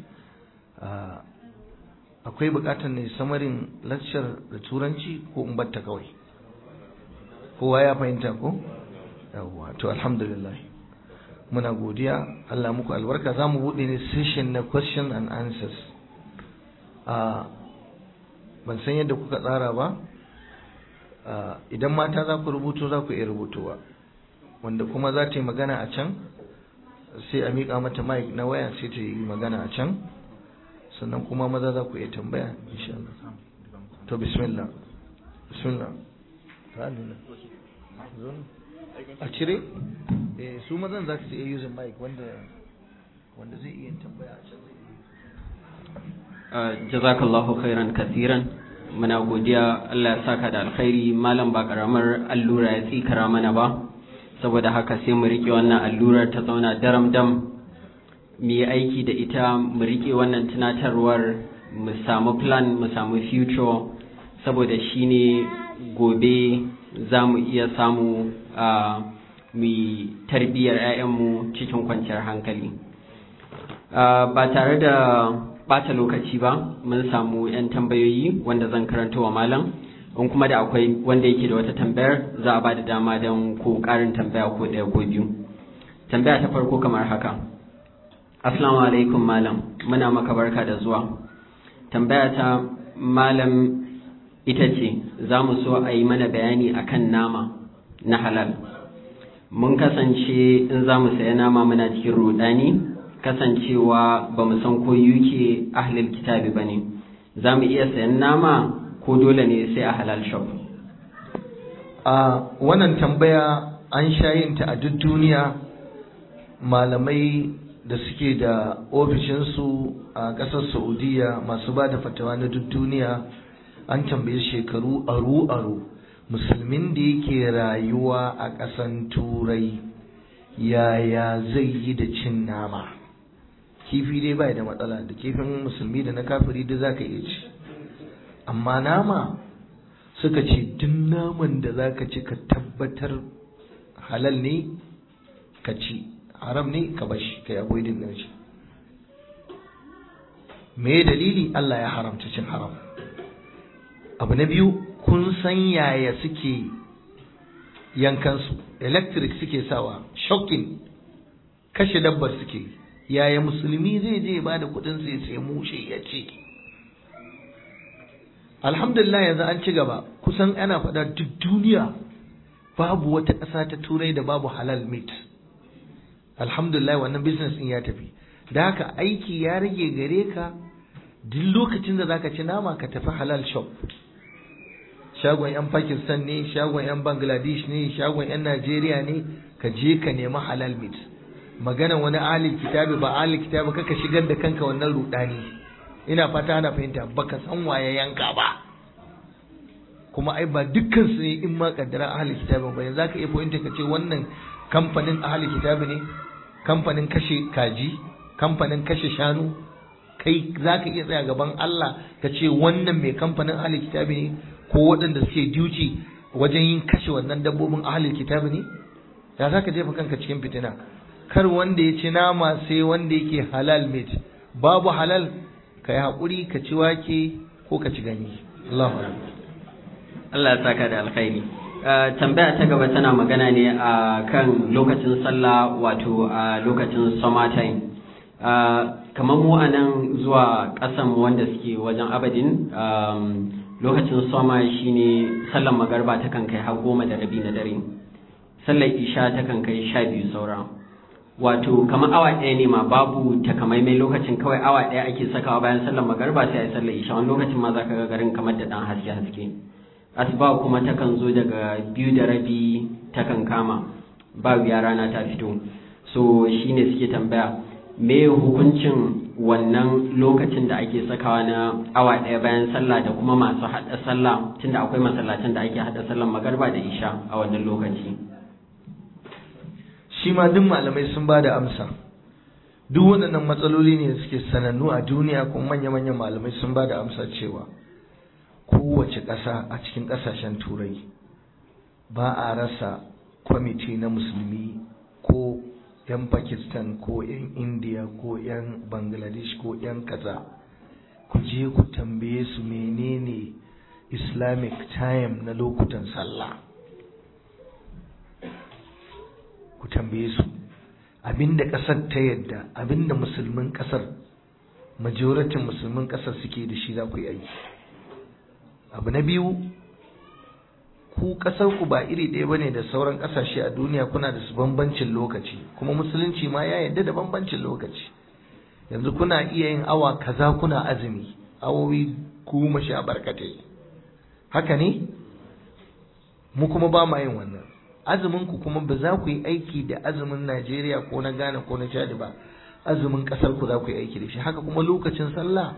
akwai bukatar ne samarin lecture da turanci ko in batta kawai kowa ya fahimta ko yawwa to alhamdulillah muna godiya Allah muku albarka za mu buɗe ne session na question and answers a ban san yadda kuka tsara ba idan mata za ku rubuto za ku iya rubutowa wanda kuma za ta yi magana a can sai a miƙa mata mic na waya sai ta yi magana a can sannan kuma maza za ku iya tambaya insha Allah to bismillah bismillah a cire eh su mazan za su iya using mic wanda wanda zai iya tambaya a can zai jazakallahu khairan kathiran muna godiya Allah ya saka da alkhairi malam ba karamar allura ya tsikara mana ba saboda haka sai mu rike wannan allurar ta zauna daram dam mu yi aiki da ita mu rike wannan tunatarwar mu samu plan mu samu future saboda shine gobe za mu iya samu a mu tarbiyyar 'ya'yanmu cikin kwanciyar hankali ba tare da bata lokaci ba mun samu 'yan tambayoyi wanda zan karanta wa malam in kuma da akwai wanda yake da wata tambayar za a ba da dama don ko karin tambaya ko ɗaya ko biyu tambaya ta farko kamar haka assalamu alaikum malam muna maka barka da zuwa tambaya ta malam ita ce za mu so a yi mana bayani akan nama na halal mun kasance in za mu saya nama muna cikin rudani kasancewa ba mu san ko yuke ahlil kitabi ba ne za mu iya sayan nama ko dole ne sai a halal shop a wannan tambaya an shayinta a duk duniya malamai da suke da ofishinsu a ƙasar saudiya masu ba da fatawa na duk duniya an tambaye shekaru aru-aru musulmin da yake rayuwa a ƙasan turai yaya zai yi da cin nama kifi dai bai da matsala da kifin musulmi da na kafiri da zaka iya ci amma nama suka ce duk naman da zaka ci ka tabbatar halal ne ka ci haram ne ka bashi ka yi avoiding din shi me dalili Allah ya haramta cin haram abu na biyu kun san yaya suke yankansu electric suke sawa shocking kashe dabbar suke yaya musulmi zai je ba da kudin sai sai mushe ya ce alhamdulillah yanzu an ci gaba kusan ana faɗa duk duniya babu wata ƙasa ta turai da babu halal meat alhamdulillah wannan business din ya tafi da haka aiki ya rage gare ka duk lokacin da zaka ci nama ka tafi halal shop shagon 'yan Pakistan ne, shagon 'yan Bangladesh ne, shagon 'yan Najeriya ne, ka je ka nemi halal meat. Magana wani alil kitabi ba alil kitabi kaka shigar da kanka wannan rudani. Ina fata ana fahimta baka san waye yanka ba. Kuma ai ba dukkan su ne in ma kaddara ahlul kitabi ba yanzu zaka iya fahimta ka ce wannan kamfanin ahlul kitabi ne, kamfanin kashe kaji, kamfanin kashe shanu, kai zaka iya tsaya gaban Allah ka ce wannan mai kamfanin ahlul kitabi ne ko waɗanda suke duty wajen yin kashe wannan dabbobin ahalin kitabi ne ya za ka jefa kanka cikin fitina kar wanda ya ci nama sai wanda yake halal meat babu halal ka yi haƙuri ka ci wake ko ka ci ganye Allahu Allah ya saka da alkhairi tambaya ta gaba tana magana ne a kan lokacin sallah wato a lokacin summer time kamar mu a nan zuwa ƙasan wanda suke wajen abadin lokacin soma shine sallar magarba ta kan kai har goma da rabi na dare sallar isha ta kan kai sha biyu saura wato kamar awa ɗaya ne ma babu takamaimai lokacin kawai awa ɗaya ake sakawa bayan sallar magarba sai a yi sallar isha wani lokacin ma za ka ga garin kamar da ɗan haske haske asuba kuma ta kan zo daga biyu da rabi ta kan kama ba wuya rana ta fito so shine suke tambaya me hukuncin wannan lokacin da ake sakawa na awa ɗaya bayan sallah da kuma masu haɗa sallah tunda akwai masallacin da ake haɗa sallar magarba da isha a wannan lokaci shi ma duk malamai sun ba da amsa duk waɗannan matsaloli ne suke sanannu a duniya kuma manya-manyan malamai sun ba da amsa cewa kowace ƙasa a cikin ƙasashen turai ba a rasa kwamiti na musulmi ko 'yan pakistan ko 'yan india ko 'yan bangladesh ko 'yan kaza ku je ku tambaye su menene islamic time na lokutan sallah ku tambaye su abinda kasar ta yadda abinda musulmin kasar majoratin musulmin kasar suke da shi za ku yi aiki abu na biyu ku kasar ku ba iri ɗaya bane da sauran ƙasashe a duniya kuna da su bambancin lokaci kuma musulunci ma ya yarda da bambancin lokaci yanzu kuna iya yin awa kaza kuna azumi awowi goma sha barkatai haka ne mu kuma ba ma yin wannan azumin ku kuma ba za ku yi aiki da azumin Najeriya ko na Ghana ko na Chad ba azumin kasar ku za ku yi aiki da shi haka kuma lokacin sallah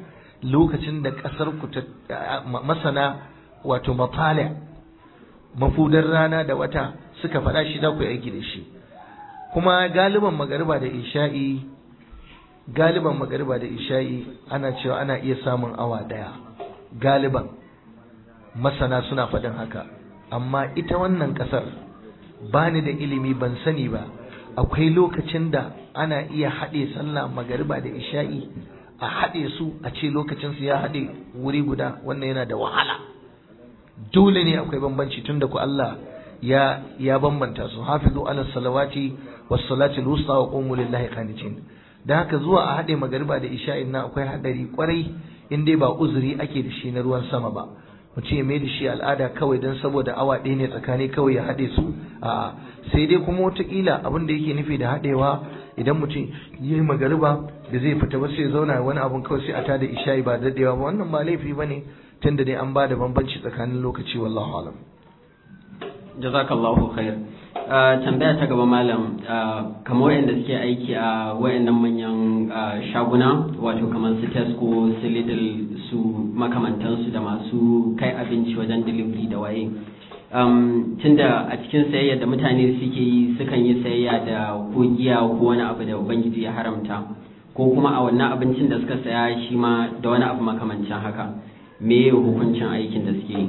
lokacin da ƙasar ku ta masana wato mafali mafudar rana da wata suka faɗa shi za ku yi aiki da shi kuma galiban magariba da isha'i galiban magariba da isha'i ana cewa ana iya samun awa ɗaya galiban masana suna faɗin haka amma ita wannan ƙasar ba ni da ilimi ban sani ba akwai lokacin da ana iya haɗe sallah magariba da isha'i a haɗe su a ce lokacin su ya haɗe wuri guda wannan yana da wahala dole ne akwai bambanci tun da ku Allah ya ya bambanta su hafizu ala salawati was salati al-wusta wa qumu lillahi qanitin da haka zuwa a haɗe magariba da isha'in na akwai haɗari kwarai in dai ba uzuri ake da shi na ruwan sama ba mutum ya mai da shi al'ada kawai don saboda awa ɗaya ne tsakani kawai ya haɗe su a sai dai kuma wataƙila abin da yake nufi da haɗewa idan mutum yi magariba da zai fita ba sai zauna wani abun kawai sai a tada isha'i ba daɗewa ba wannan ba laifi ba ne tun da dai an ba da bambanci tsakanin lokaci wallahu alam jazakallahu khair tambaya ta gaba malam kamar wayanda suke aiki a wayannan manyan shaguna wato kamar su Tesco su Lidl su makamantansu da masu kai abinci wajen delivery da waye tunda a cikin sayayya da mutane suke yi sukan yi sayayya da ko giya ko wani abu da ubangiji ya haramta ko kuma a wannan abincin da suka saya shi ma da wani abu makamancin haka me hukuncin aikin da suke yi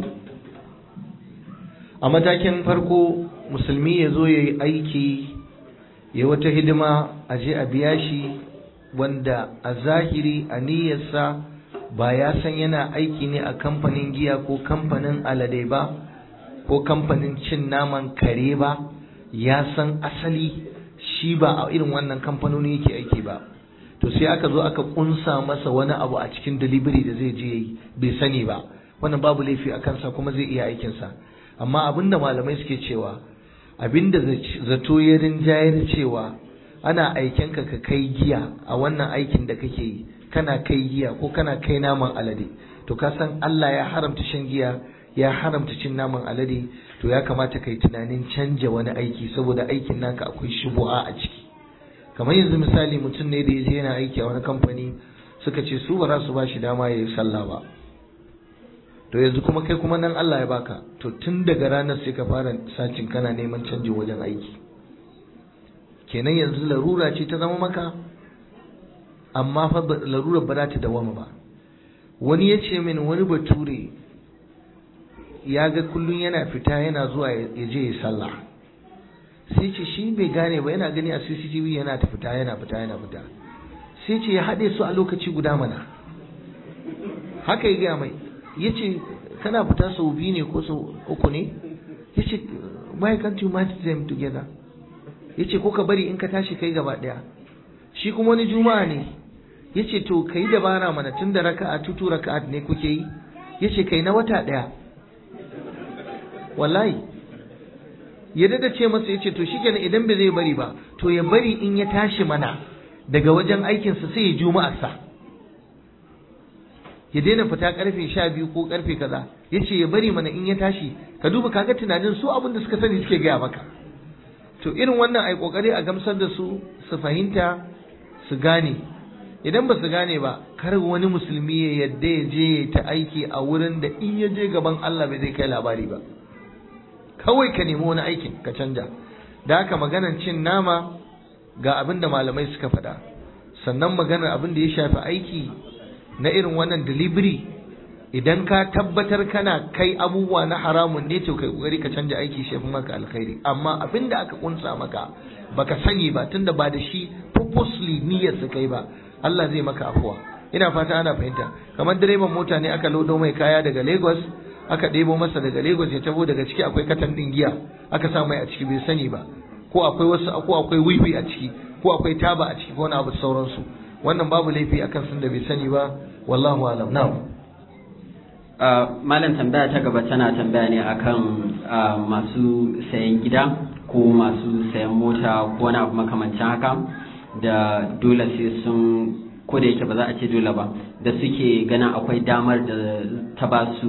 a matakin farko musulmi ya zo ya yi aiki ya wata hidima a je a biya shi wanda a zahiri a niyyarsa ba ya san yana aiki ne a kamfanin giya ko kamfanin alade ba ko kamfanin cin naman kare ba ya san asali shi ba a irin wannan kamfanoni yake aiki ba to sai aka zo aka kunsa masa wani abu a cikin delivery da zai je yi bai sani ba wannan babu laifi a kansa kuma zai iya aikinsa amma abinda malamai suke cewa abinda zato ya rinjayar cewa ana aikenka ka kai giya a wannan aikin da kake yi kana kai giya ko kana kai naman alade to ka san Allah ya haramta shan giya ya haramta cin naman alade to ya kamata kai tunanin canja wani aiki saboda aikin naka akwai shubu'a a ciki kamar yanzu misali mutum ne da ya je yana aiki a wani kamfani suka ce su ba za su ba shi dama ya yi sallah ba to yanzu kuma kai kuma nan Allah ya baka to tun daga ranar sai ka fara sacin kana neman canjin wajen aiki kenan yanzu larura ce ta zama maka amma fa larura ba za ta dawama ba wani ya ce min wani bature ya ga kullum yana fita yana zuwa ya je ya sallah sai ce shi bai gane ba yana gani a CCTV yana ta fita yana fita yana fita sai ce ya haɗe su a lokaci guda mana haka ya gaya mai ya ce kana fita sau biyu ne ko sau uku ne ya ce why can't you match them together ya ce ko ka bari in ka tashi kai gaba ɗaya shi kuma wani juma'a ne ya ce to ka yi dabara mana tun da raka'a tutu raka'a ne kuke yi ya ce kai na wata ɗaya wallahi ya dada ce masa ya ce to shi kenan idan bai zai bari ba to ya bari in ya tashi mana daga wajen aikinsa sai ya juma'arsa ya daina fita karfe sha biyu ko karfe kaza ya ce ya bari mana in ya tashi ka duba kaga tunanin su abin da suka sani suke gaya maka to irin wannan ai kokari a gamsar da su su fahimta su gane idan ba su gane ba kar wani musulmi ya yadda ya je ta aiki a wurin da in ya je gaban Allah bai zai kai labari ba kawai ka nemi wani aikin ka canja da haka maganar cin nama ga abin da malamai suka faɗa sannan maganar abin da ya shafi aiki na irin wannan delivery idan ka tabbatar kana kai abubuwa na haramun ne to kai kokari ka canja aiki shi fi maka alkhairi amma abin da aka kunsa maka baka sani ba tunda ba da shi purposely niyyar su kai ba Allah zai maka afuwa ina fata ana fahimta kamar direban mota ne aka lodo mai kaya daga Lagos aka ɗebo masa daga Lagos ya tabo daga ciki akwai katan ɗin giya aka sa mai a ciki bai sani ba ko akwai wasu ko akwai wiwi a ciki ko akwai taba a ciki ko wani abu sauransu wannan babu laifi akan sun da bai sani ba wallahu alam na'am malam tambaya ta gaba tana tambaya ne akan masu sayan gida ko masu sayan mota ko wani abu makamancin haka da dole sai sun ko da yake ba za a ce dole ba da suke ganin akwai damar da ta ba su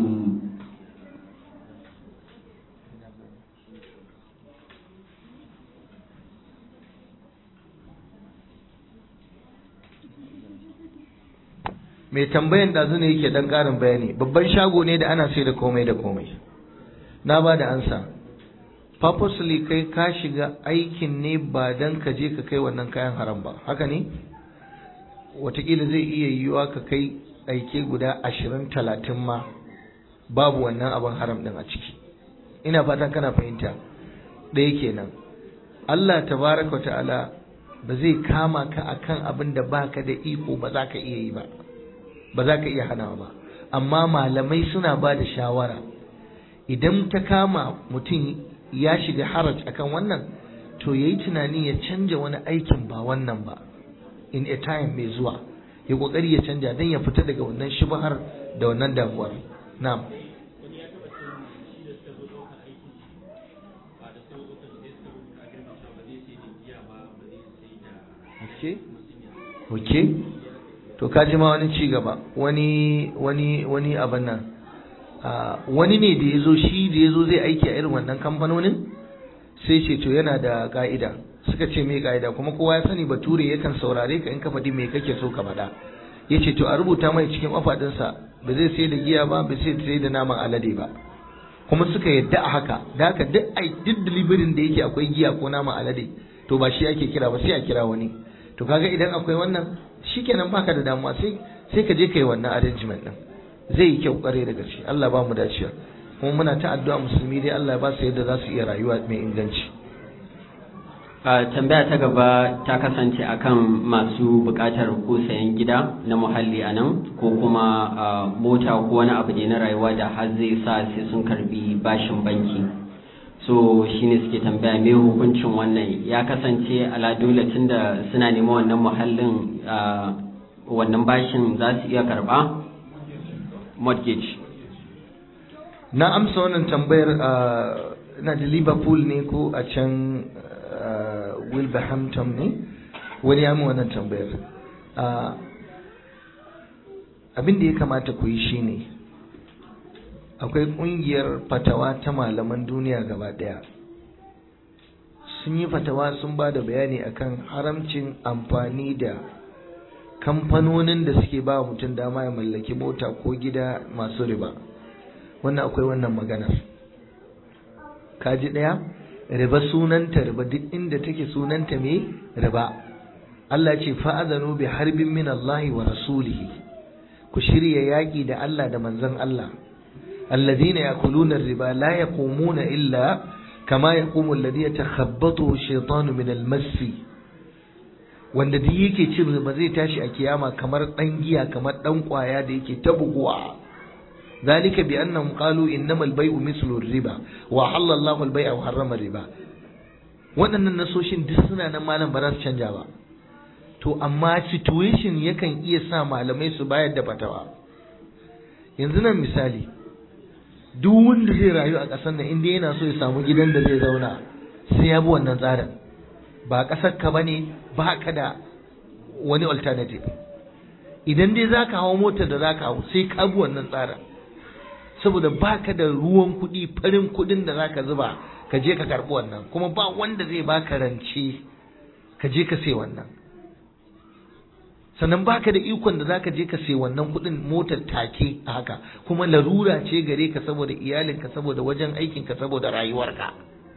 mai tambayan ɗazu ne yake ɗan ƙarin bayani babban shago ne da ana sai da komai da komai na ba da ansa purposely kai ka shiga aikin ne ba don ka je ka kai wannan kayan haram ba haka ne watakila zai iya yiwuwa ka kai aike guda ashirin talatin ma babu wannan abin haram ɗin a ciki ina fatan kana fahimta ɗaya kenan Allah tabaraka ta'ala ba zai kama ka akan abin da baka da iko ba za ka iya yi ba ba za ka iya hanawa ba amma malamai suna ba da shawara idan ta kama mutum ya shiga haraj akan wannan to yayi tunani ya canja wani aikin ba wannan ba in a time mai zuwa ya kokari ya canja don ya fita daga wannan shubhar da wannan damuwar na'am okay okay to kaji ma wani ci gaba wani wani wani abin nan wani ne da ya zo shi da ya zo zai aiki a irin wannan kamfanonin sai ce to yana da ka'ida suka ce mai ka'ida kuma kowa ya sani bature yakan saurare ka in ka faɗi me kake so ka faɗa ya ce to a rubuta mai cikin mafaɗinsa ba zai sai da giya ba ba zai sai da naman alade ba kuma suka yadda a haka da haka duk ai duk delivery da yake akwai giya ko naman alade to ba shi ake kira ba sai a kira wani to kaga idan akwai wannan shikenan baka da damuwa sai sai ka je kai wannan arrangement din zai yi kyau kware da gaske Allah ba mu dacewa kuma muna ta addu'a musulmi dai Allah ya ba su yadda za su iya rayuwa mai inganci tambaya ta gaba ta kasance akan masu buƙatar ko sayan gida na muhalli a nan ko kuma mota ko wani abu ne na rayuwa da har zai sa sai sun karbi bashin banki so shine suke tambaya me hukuncin wannan ya kasance ala dole tunda suna neman wannan muhallin wannan bashin za su iya karba mortgage na amsa wannan tambayar na da liverpool ne ko a can wilberhampton ne wani ya wannan tambayar abin da ya kamata ku yi shine akwai kungiyar fatawa ta malaman duniya gaba daya sun yi fatawa sun ba da bayani akan haramcin amfani da kamfanonin da suke ba mutum dama ya mallaki mota ko gida masu riba wannan akwai wannan maganar kaji daya riba sunanta riba duk inda take sunanta me riba Allah ce fa'adhanu bi harbin min Allah wa rasulihi ku shirya yaki da Allah da manzon Allah alladhina yakuluna riba la yaqumuna illa kama yaqumu alladhi yatakhabbathu ash-shaytanu min al-mass wanda duk yake cin riba zai tashi a kiyama kamar dan giya kamar dan kwaya da yake ta buguwa ذلك بأنهم قالوا إنما البيع مثل الربا وحل الله البيع وحرم الربا waɗannan nasoshin duk suna nan malam ba za su canja ba to amma situation yakan iya sa malamai su bayar da fatawa yanzu nan misali duk wanda zai rayu a ƙasar nan inda yana so ya samu gidan da zai zauna sai ya bi wannan tsarin ba ƙasar ka bane ba ka da wani alternative idan dai za ka hawo motar da za ka hau sai ka bi wannan tsarin saboda baka da ruwan kuɗi farin kuɗin da zaka zuba ka je ka karɓi wannan kuma ba wanda zai baka rance ka je ka sai wannan sannan baka da ikon da zaka je ka sai wannan kuɗin motar take a haka kuma larura ce gare ka saboda iyalinka saboda wajen aikinka saboda rayuwarka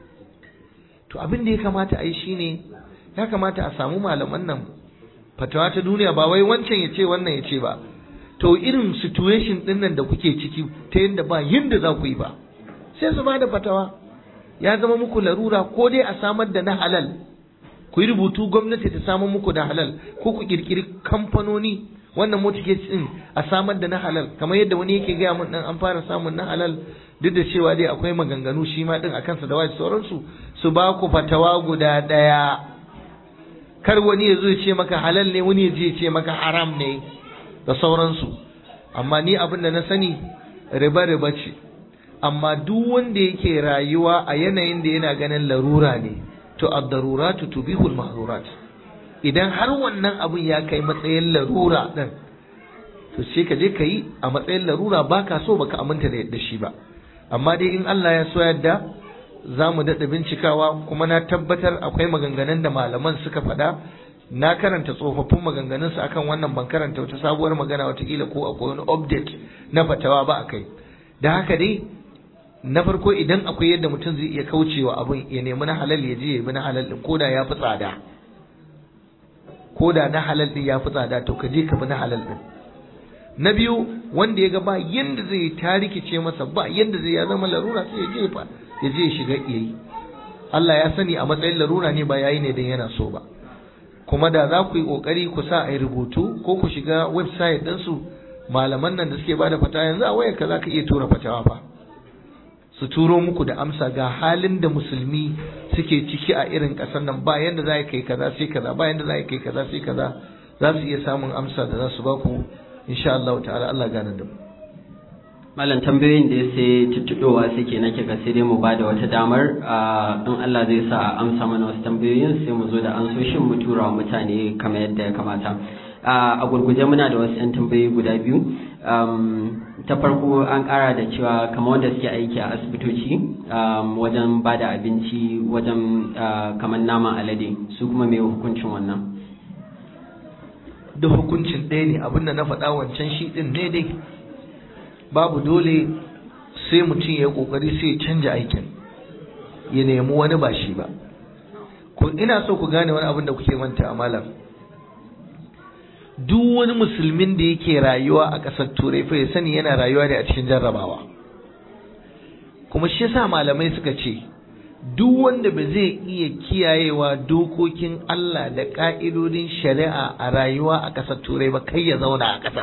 to abin da ya kamata a yi shine ya kamata a samu malaman nan fatawa ta duniya ba wai wancan ya ce wannan ya ce ba to irin situation din nan da kuke ciki ta yadda ba yadda za ku yi ba sai su bada fatawa ya zama muku larura ko dai a samar da na halal ku yi rubutu gwamnati ta samar muku da halal ko ku kirkiri kamfanoni wannan mortgage din a samar da na halal kamar yadda wani yake gaya mun dan an fara samun na halal duk da cewa dai akwai maganganu shi ma din akan sa da wai sauransu su ba ku fatawa guda daya kar wani ya zo ya ce maka halal ne wani ya je ya ce maka haram ne da sauransu amma ni abin da na sani riba riba ce amma duk wanda yake rayuwa a yanayin da yana ganin larura ne to ad-daruratu tubihul mahzurat idan har wannan abin ya kai matsayin larura din to sai ka je ka yi a matsayin larura baka so baka aminta da yadda shi ba amma dai in Allah ya so yadda za mu daɗa bincikawa kuma na tabbatar akwai maganganun da malaman suka faɗa na karanta tsofaffin maganganunsa akan wannan ban karanta wata sabuwar magana watakila ko akwai wani update na fatawa ba a kai da haka dai na farko idan akwai yadda mutum zai iya kaucewa abin ya nemi na halal ya je ya bi na halal din koda ya fi tsada koda na halal din ya fi tsada to ka je ka bi na halal din na biyu wanda ya ga ba yanda zai ta rikice masa ba yanda zai ya zama larura sai ya je fa ya je ya shiga yayi Allah ya sani a matsayin larura ne ba yayi ne dan yana so ba kuma da za ku yi kokari ku sa a yi rubutu ko ku shiga website ɗinsu malaman nan da suke bada fata yanzu a wayarka za ka iya tura fatawa fa su turo muku da amsa ga halin da musulmi suke ciki a irin ƙasar nan ba yanda za kai kaza sai kaza ba yanda za kai kaza sai kaza za su iya samun amsa da za su ba ku insha Allah ta'ala Allah gane da mu malam tambayoyin da ya sai tuttuɗowa suke nake ga sai dai mu ba da wata damar in Allah zai sa a amsa mana wasu tambayoyin sai mu zo da ansoshin mu tura wa mutane kamar yadda ya kamata a gurguje muna da wasu 'yan tambayoyi guda biyu ta farko an ƙara da cewa kamar wanda suke aiki a asibitoci wajen ba da abinci wajen kamar naman alade su kuma mai hukuncin wannan da hukuncin ɗaya ne abin da na faɗa wancan shi ɗin ne dai babu dole sai mutum ya yi ƙoƙari sai ya canja aikin ya nemi wani ba shi ba ko ina so ku gane wani abin da kuke manta a malam duk wani musulmin da yake rayuwa a ƙasar turai fa ya sani yana rayuwa ne a cikin jarrabawa kuma shi yasa malamai suka ce duk wanda ba zai iya kiyayewa dokokin Allah da ƙa'idodin shari'a a rayuwa a ƙasar turai ba kai ya zauna a ƙasar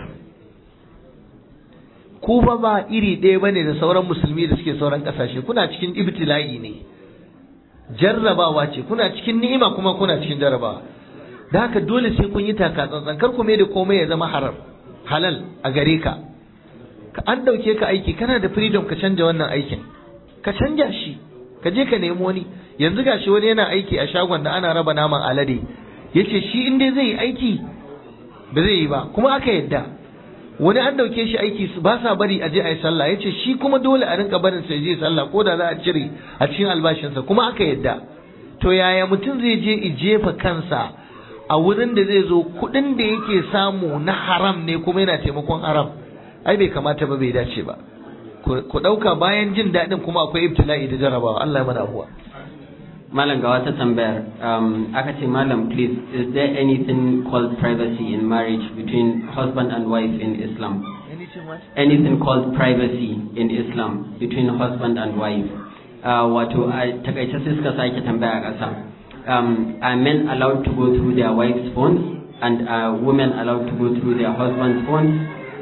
ku ba ba iri ɗaya bane da sauran musulmi da suke sauran ƙasashe kuna cikin ibtila'i ne jarrabawa ce kuna cikin ni'ima kuma kuna cikin jarrabawa da haka dole sai kun yi taka tsantsan kar ku mai da komai ya zama haram halal a gare ka ka an dauke ka aiki kana da freedom ka canja wannan aikin ka canja shi ka je ka nemi wani yanzu gashi wani yana aiki a shagon da ana raba naman alade yace shi in dai zai yi aiki ba zai yi ba kuma aka yadda wani an dauke shi aiki ba sa bari a je a yi sallah yace shi kuma dole a rinka barin sai je sallah ko da za a cire a cikin albashinsa kuma aka yadda to yaya mutum zai je i jefa kansa a wurin da zai zo kuɗin da yake samu na haram ne kuma yana taimakon haram ai bai kamata ba bai dace ba ku ɗauka bayan jin daɗin kuma akwai ibtila'i da jarabawa Allah ya mana abuwa malam ga wata tambayar um, aka ce malam please is there anything called privacy in marriage between husband and wife in Islam anything called privacy in Islam between husband and wife uh, wato a takaice sai suka sake tambaya ƙasa um, are men allowed to go through their wife's phones and are women allowed to go through their husband's phones?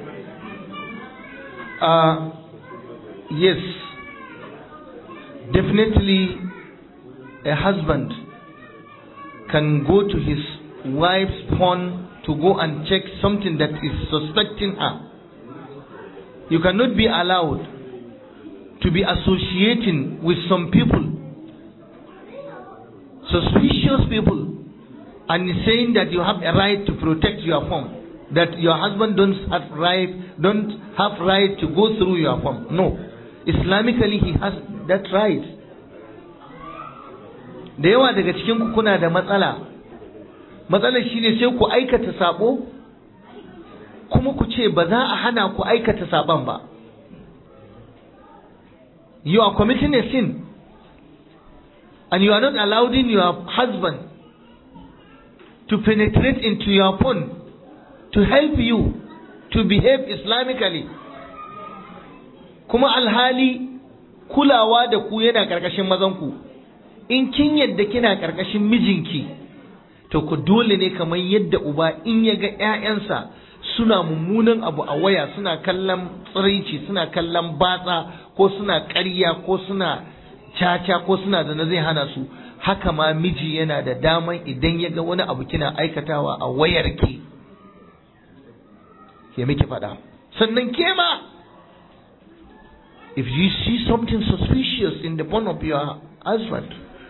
Uh, yes, definitely a husband can go to his wife's phone to go and check something that is suspecting her. You cannot be allowed to be associating with some people suspicious people and saying that you have a right to protect your phone that your husband don't have right don't have right to go through your phone no islamically he has that right da yawa daga cikin ku kuna da matsala matsalar shine sai ku aikata sabo kuma ku ce ba za a hana ku aikata saban ba you are committing a sin and you are not allowing your husband to penetrate into your phone to help you to behave Islamically kuma alhali kulawa da ku yana karkashin mazanku in kin yadda kina karkashin mijinki to ku dole ne kamar yadda uba in ya ga 'ya'yansa suna mummunan abu a waya suna kallon tsiraici suna kallon batsa ko suna ƙarya ko suna caca ko suna da na zai hana su haka ma miji yana da daman idan ya ga wani abu kina aikatawa a wayarki ke miki faɗa sannan ke ma if you see something suspicious in the phone of your husband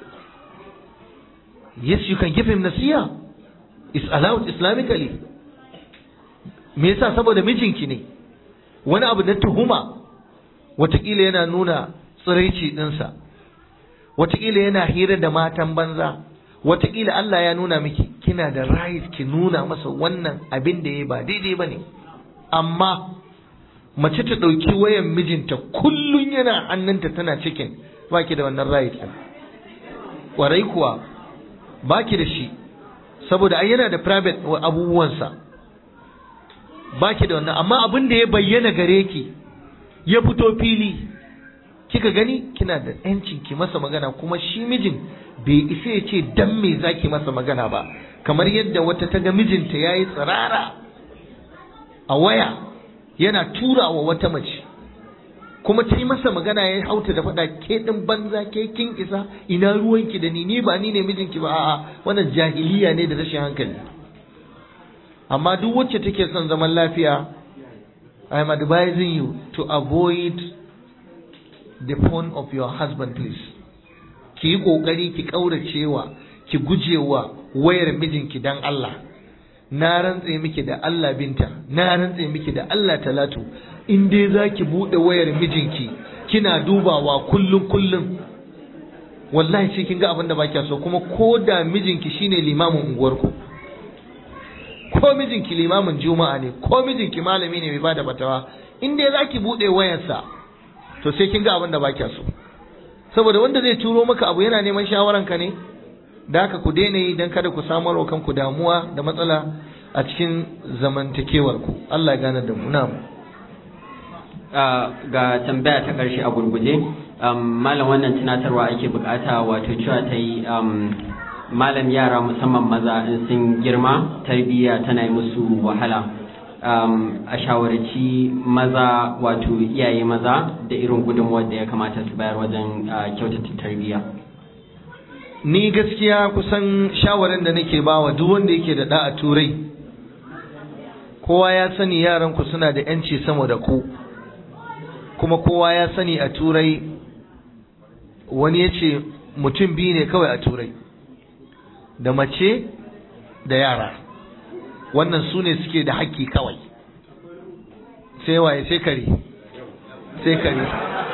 yes you can give him nasiya it's allowed islamically me yasa saboda mijinki ne wani abu na tuhuma watakila yana nuna tsiraici ɗinsa wataƙila yana hira da matan banza wataƙila Allah ya nuna miki kina kina da right ki nuna masa wannan abin da ya ba daidai ba ne amma mace ta ɗauki wayan mijinta kullum yana hannunta tana cikin ba ki da wannan right ɗin ƙwarai kuwa ba ki da shi saboda ai yana da private abubuwansa ba ki da wannan amma abin da ya bayyana gare ki ya fito fili kika gani kina da yancin ki masa magana kuma shi mijin bai isa ya ce dan me zaki masa magana ba kamar yadda wata ta ga mijinta yayi tsirara a waya yana tura wa wata mace kuma ta yi masa magana ya hauta da faɗa ke ɗin banza ke kin isa ina ruwanki da ni ni ba ni ne mijinki ba a'a wannan jahiliya ne da rashin hankali amma duk wacce take son zaman lafiya I am advising you to avoid the phone of your husband please ki yi kokari ki kauracewa ki gujewa wayar mijinki dan Allah na rantse miki da Allah binta na rantse miki da Allah talatu in dai zaki bude wayar mijinki kina dubawa kullun kullun wallahi sai kin ga abin da baki so kuma ko da mijinki shine limamin unguwarku ko mijinki limamin juma'a ne ko mijinki malami ne mai bada fatawa in dai zaki bude wayarsa to sai kin ga abin da baki so saboda wanda zai turo maka abu yana neman shawaran ka ne da haka ku daina yi dan kada ku samar wa kanku damuwa da matsala a cikin zamantakewar ku Allah ya gane da mu na'am ga tambaya ta karshe a gurguje malam wannan tunatarwa ake bukata wato cewa ta yi malam yara musamman maza in sun girma tarbiyya tana yi musu wahala a shawarci maza wato iyaye maza da irin gudunmuwar da ya kamata su bayar wajen kyautata tarbiyya ni gaskiya kusan shawarin da nake bawa duk wanda yake da da a turai kowa ya sani yaranku suna da yanci sama da ku kuma kowa ya sani a turai wani ya ce mutum biyu ne kawai a turai da mace da yara wannan su ne suke da haƙƙi kawai sai waye sai kare sai kare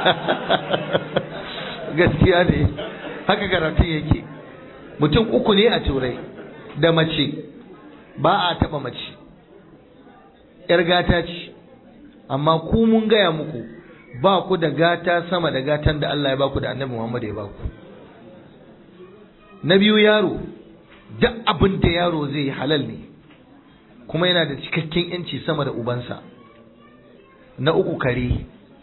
gaskiya ne haka karatun yake mutum uku ne a turai da mace ba a taɓa mace ‘yar gata ce amma ku mun gaya muku ba ku da gata sama da gatan da Allah ya ba ku da annabi Muhammad ya ba ku na biyu yaro duk abin da yaro zai yi halal ne kuma yana da cikakken yanci sama da ubansa na uku kare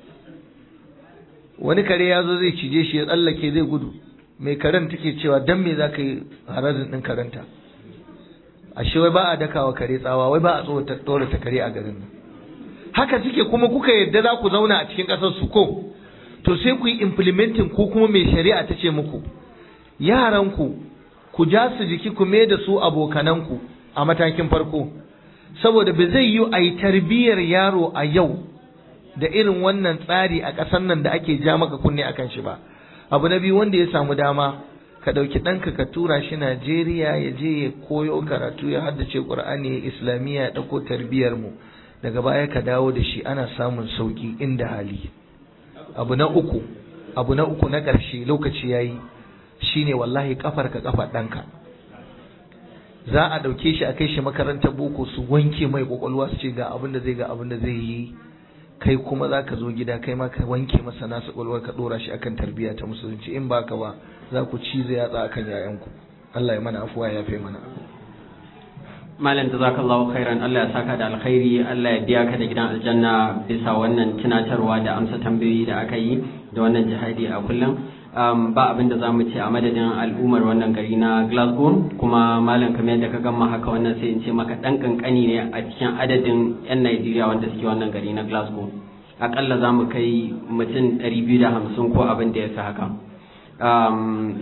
wani kare ya zo zai cije shi ya tsallake zai gudu mai karen take cewa dan me za ka yi harazin ɗin karenta ashe wai ba a dakawa kare tsawa wai ba a tsorata kare a garin nan haka suke kuma kuka yadda za ku zauna a cikin ƙasar su ko to sai ku yi implementing ko kuma mai shari'a ta ce muku yaranku ku ja su jiki ku mai da su abokananku a matakin farko saboda ba zai yi a yi tarbiyyar yaro a yau da irin wannan tsari a ƙasar nan da ake ja maka kunne a kan shi ba abu na biyu wanda ya samu dama ka ɗauki ɗanka ka tura shi najeriya ya je ya koyo karatu ya haddace ƙur'ani ya islamiyya ya ɗauko tarbiyyar mu daga baya ka dawo da shi ana samun sauƙi inda hali abu na uku abu na uku na ƙarshe lokaci yayi shine wallahi kafar ka kafar ɗanka za a ɗauke shi a kai shi makarantar boko su wanke mai kwakwalwa su ce ga abin da zai ga abin da zai yi kai kuma za ka zo gida kai ma ka wanke masa nasu kwakwalwar ka ɗora shi akan tarbiyya ta musulunci in ba ka ba za ku ci zai yatsa akan yayanku Allah ya mana afuwa ya fi mana malam jazakallahu khairan Allah ya saka da alkhairi Allah ya biya ka da gidan aljanna bisa wannan tunatarwa da amsa tambayoyi da aka yi da wannan jihadi a kullum um, ba abin da za mu ce a madadin al'ummar wannan gari na Glasgow kuma malam kamar yadda ka gama haka wannan sai in ce maka dan kankani ne a cikin adadin 'yan Najeriya wanda suke wannan gari na Glasgow akalla za mu kai mutum 250 ko abin da ya fi haka um,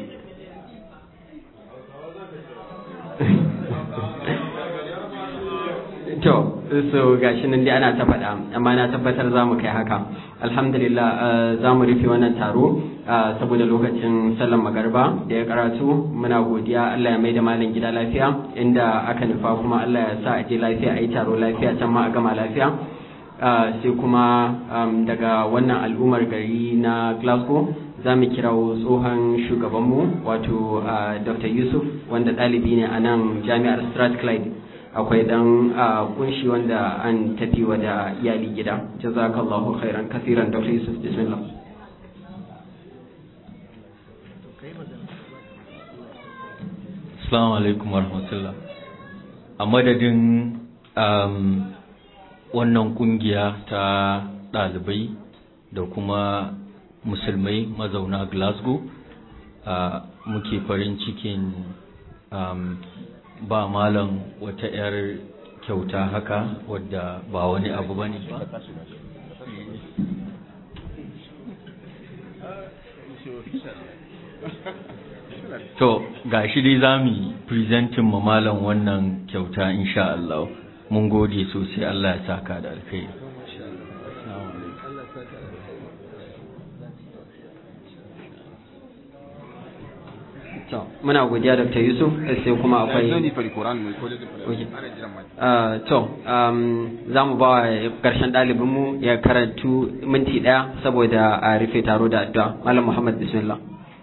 to so gashi nan dai ana ta faɗa amma na tabbatar za mu kai haka alhamdulillah za mu rufe wannan taro saboda lokacin sallan magarba da ya karatu muna godiya Allah ya maida malam gida lafiya inda aka nufa kuma Allah ya sa a je lafiya a yi taro lafiya can ma a gama lafiya sai kuma daga wannan al'ummar gari na Glasgow za mu kirawo tsohon shugabanmu wato uh, dr yusuf wanda ɗalibi ne a nan jami'ar strathclyde akwai dan uh, kunshi wanda an tafi wa da iyali gida jazakallahu khairan kasiran dr yusuf bismillah Assalamu alaikum warahmatullah a madadin um, wannan kungiya ta ɗalibai da kuma musulmai mazauna glasgow uh, muke farin cikin um, ba malam wata 'yar kyauta haka wadda ba wani abu bane ba to ga shi dai za mu yi presentin ma malam wannan kyauta insha Allah mun gode sosai Allah ya saka da alkhairi to muna godiya dr yusuf sai kuma akwai Uh, to um, za mu ba wa ƙarshen ɗalibinmu ya karantu minti ɗaya saboda a rufe taro da addu'a malam muhammad bismillah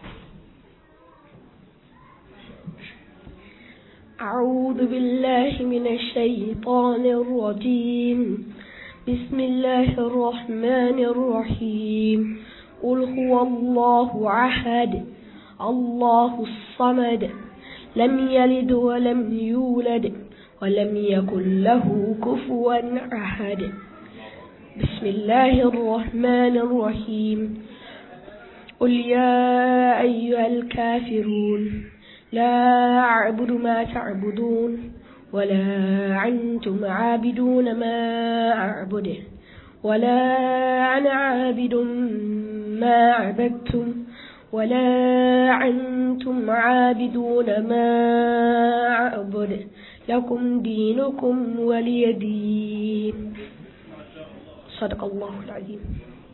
أعوذ بالله من الشيطان الرجيم بسم الله الرحمن الرحيم قل هو الله أحد الله الصمد لم يلد ولم يولد ولم يكن له كفوا أحد بسم الله الرحمن الرحيم قل يا أيها الكافرون لا أعبد ما تعبدون ولا أنتم عابدون ما أعبد ولا أنا عابد ما عبدتم ولا أنتم عابدون ما أعبد لكم دينكم ولي دين صدق الله العظيم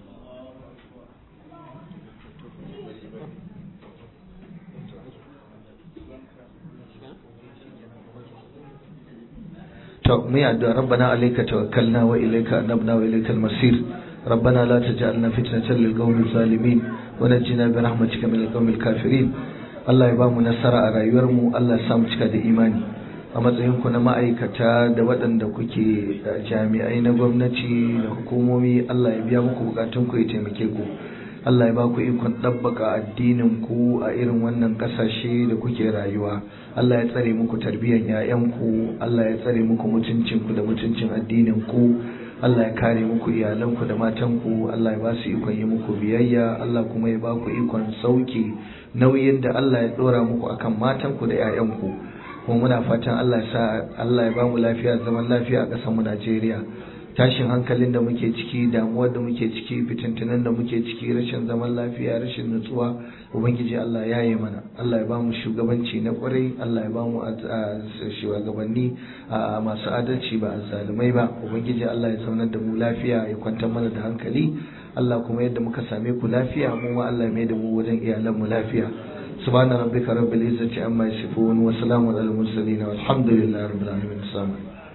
to mu yi addu'a rabbana alayka tawakkalna wa ilayka anabna wa ilayka al-masir ربنا لا تجعلنا فتنة للقوم الظالمين ونجنا برحمتك من القوم الكافرين Allah ya ba mu nasara a rayuwarmu Allah ya sa mu cika da imani a matsayinku na ma'aikata da waɗanda kuke jami'ai na gwamnati da hukumomi Allah ya biya muku bukatun ku ya taimake ku Allah ya ba ku ikon ɗabbaka addinin ku a irin wannan ƙasashe da kuke rayuwa Allah ya tsare muku tarbiyyar 'ya'yanku Allah ya tsare muku mutuncinku da mutuncin addinin ku Allah ya kare muku iyalanku da matanku Allah ya ba su ikon yi muku biyayya Allah kuma ya ba ku ikon sauki nauyin da Allah ya dora muku akan matanku da 'ya'yanku kuma muna fatan Allah ya sa Allah ya ba mu lafiya zaman lafiya a ƙasar mu Najeriya tashin hankalin da muke ciki damuwar da muke ciki fitintunan da muke ciki rashin zaman lafiya rashin nutsuwa ubangiji Allah ya yi mana Allah ya ba mu shugabanci na kwarai Allah ya ba mu shugabanni masu adalci ba azzalumai ba ubangiji Allah ya zaunar da mu lafiya ya kwantar mana da hankali Allah kuma yadda muka same ku lafiya mu ma Allah ya mai da mu wajen iyalan mu lafiya سبحان ربك رب العزة عما يصفون وسلام على المرسلين والحمد لله رب العالمين السلام عليكم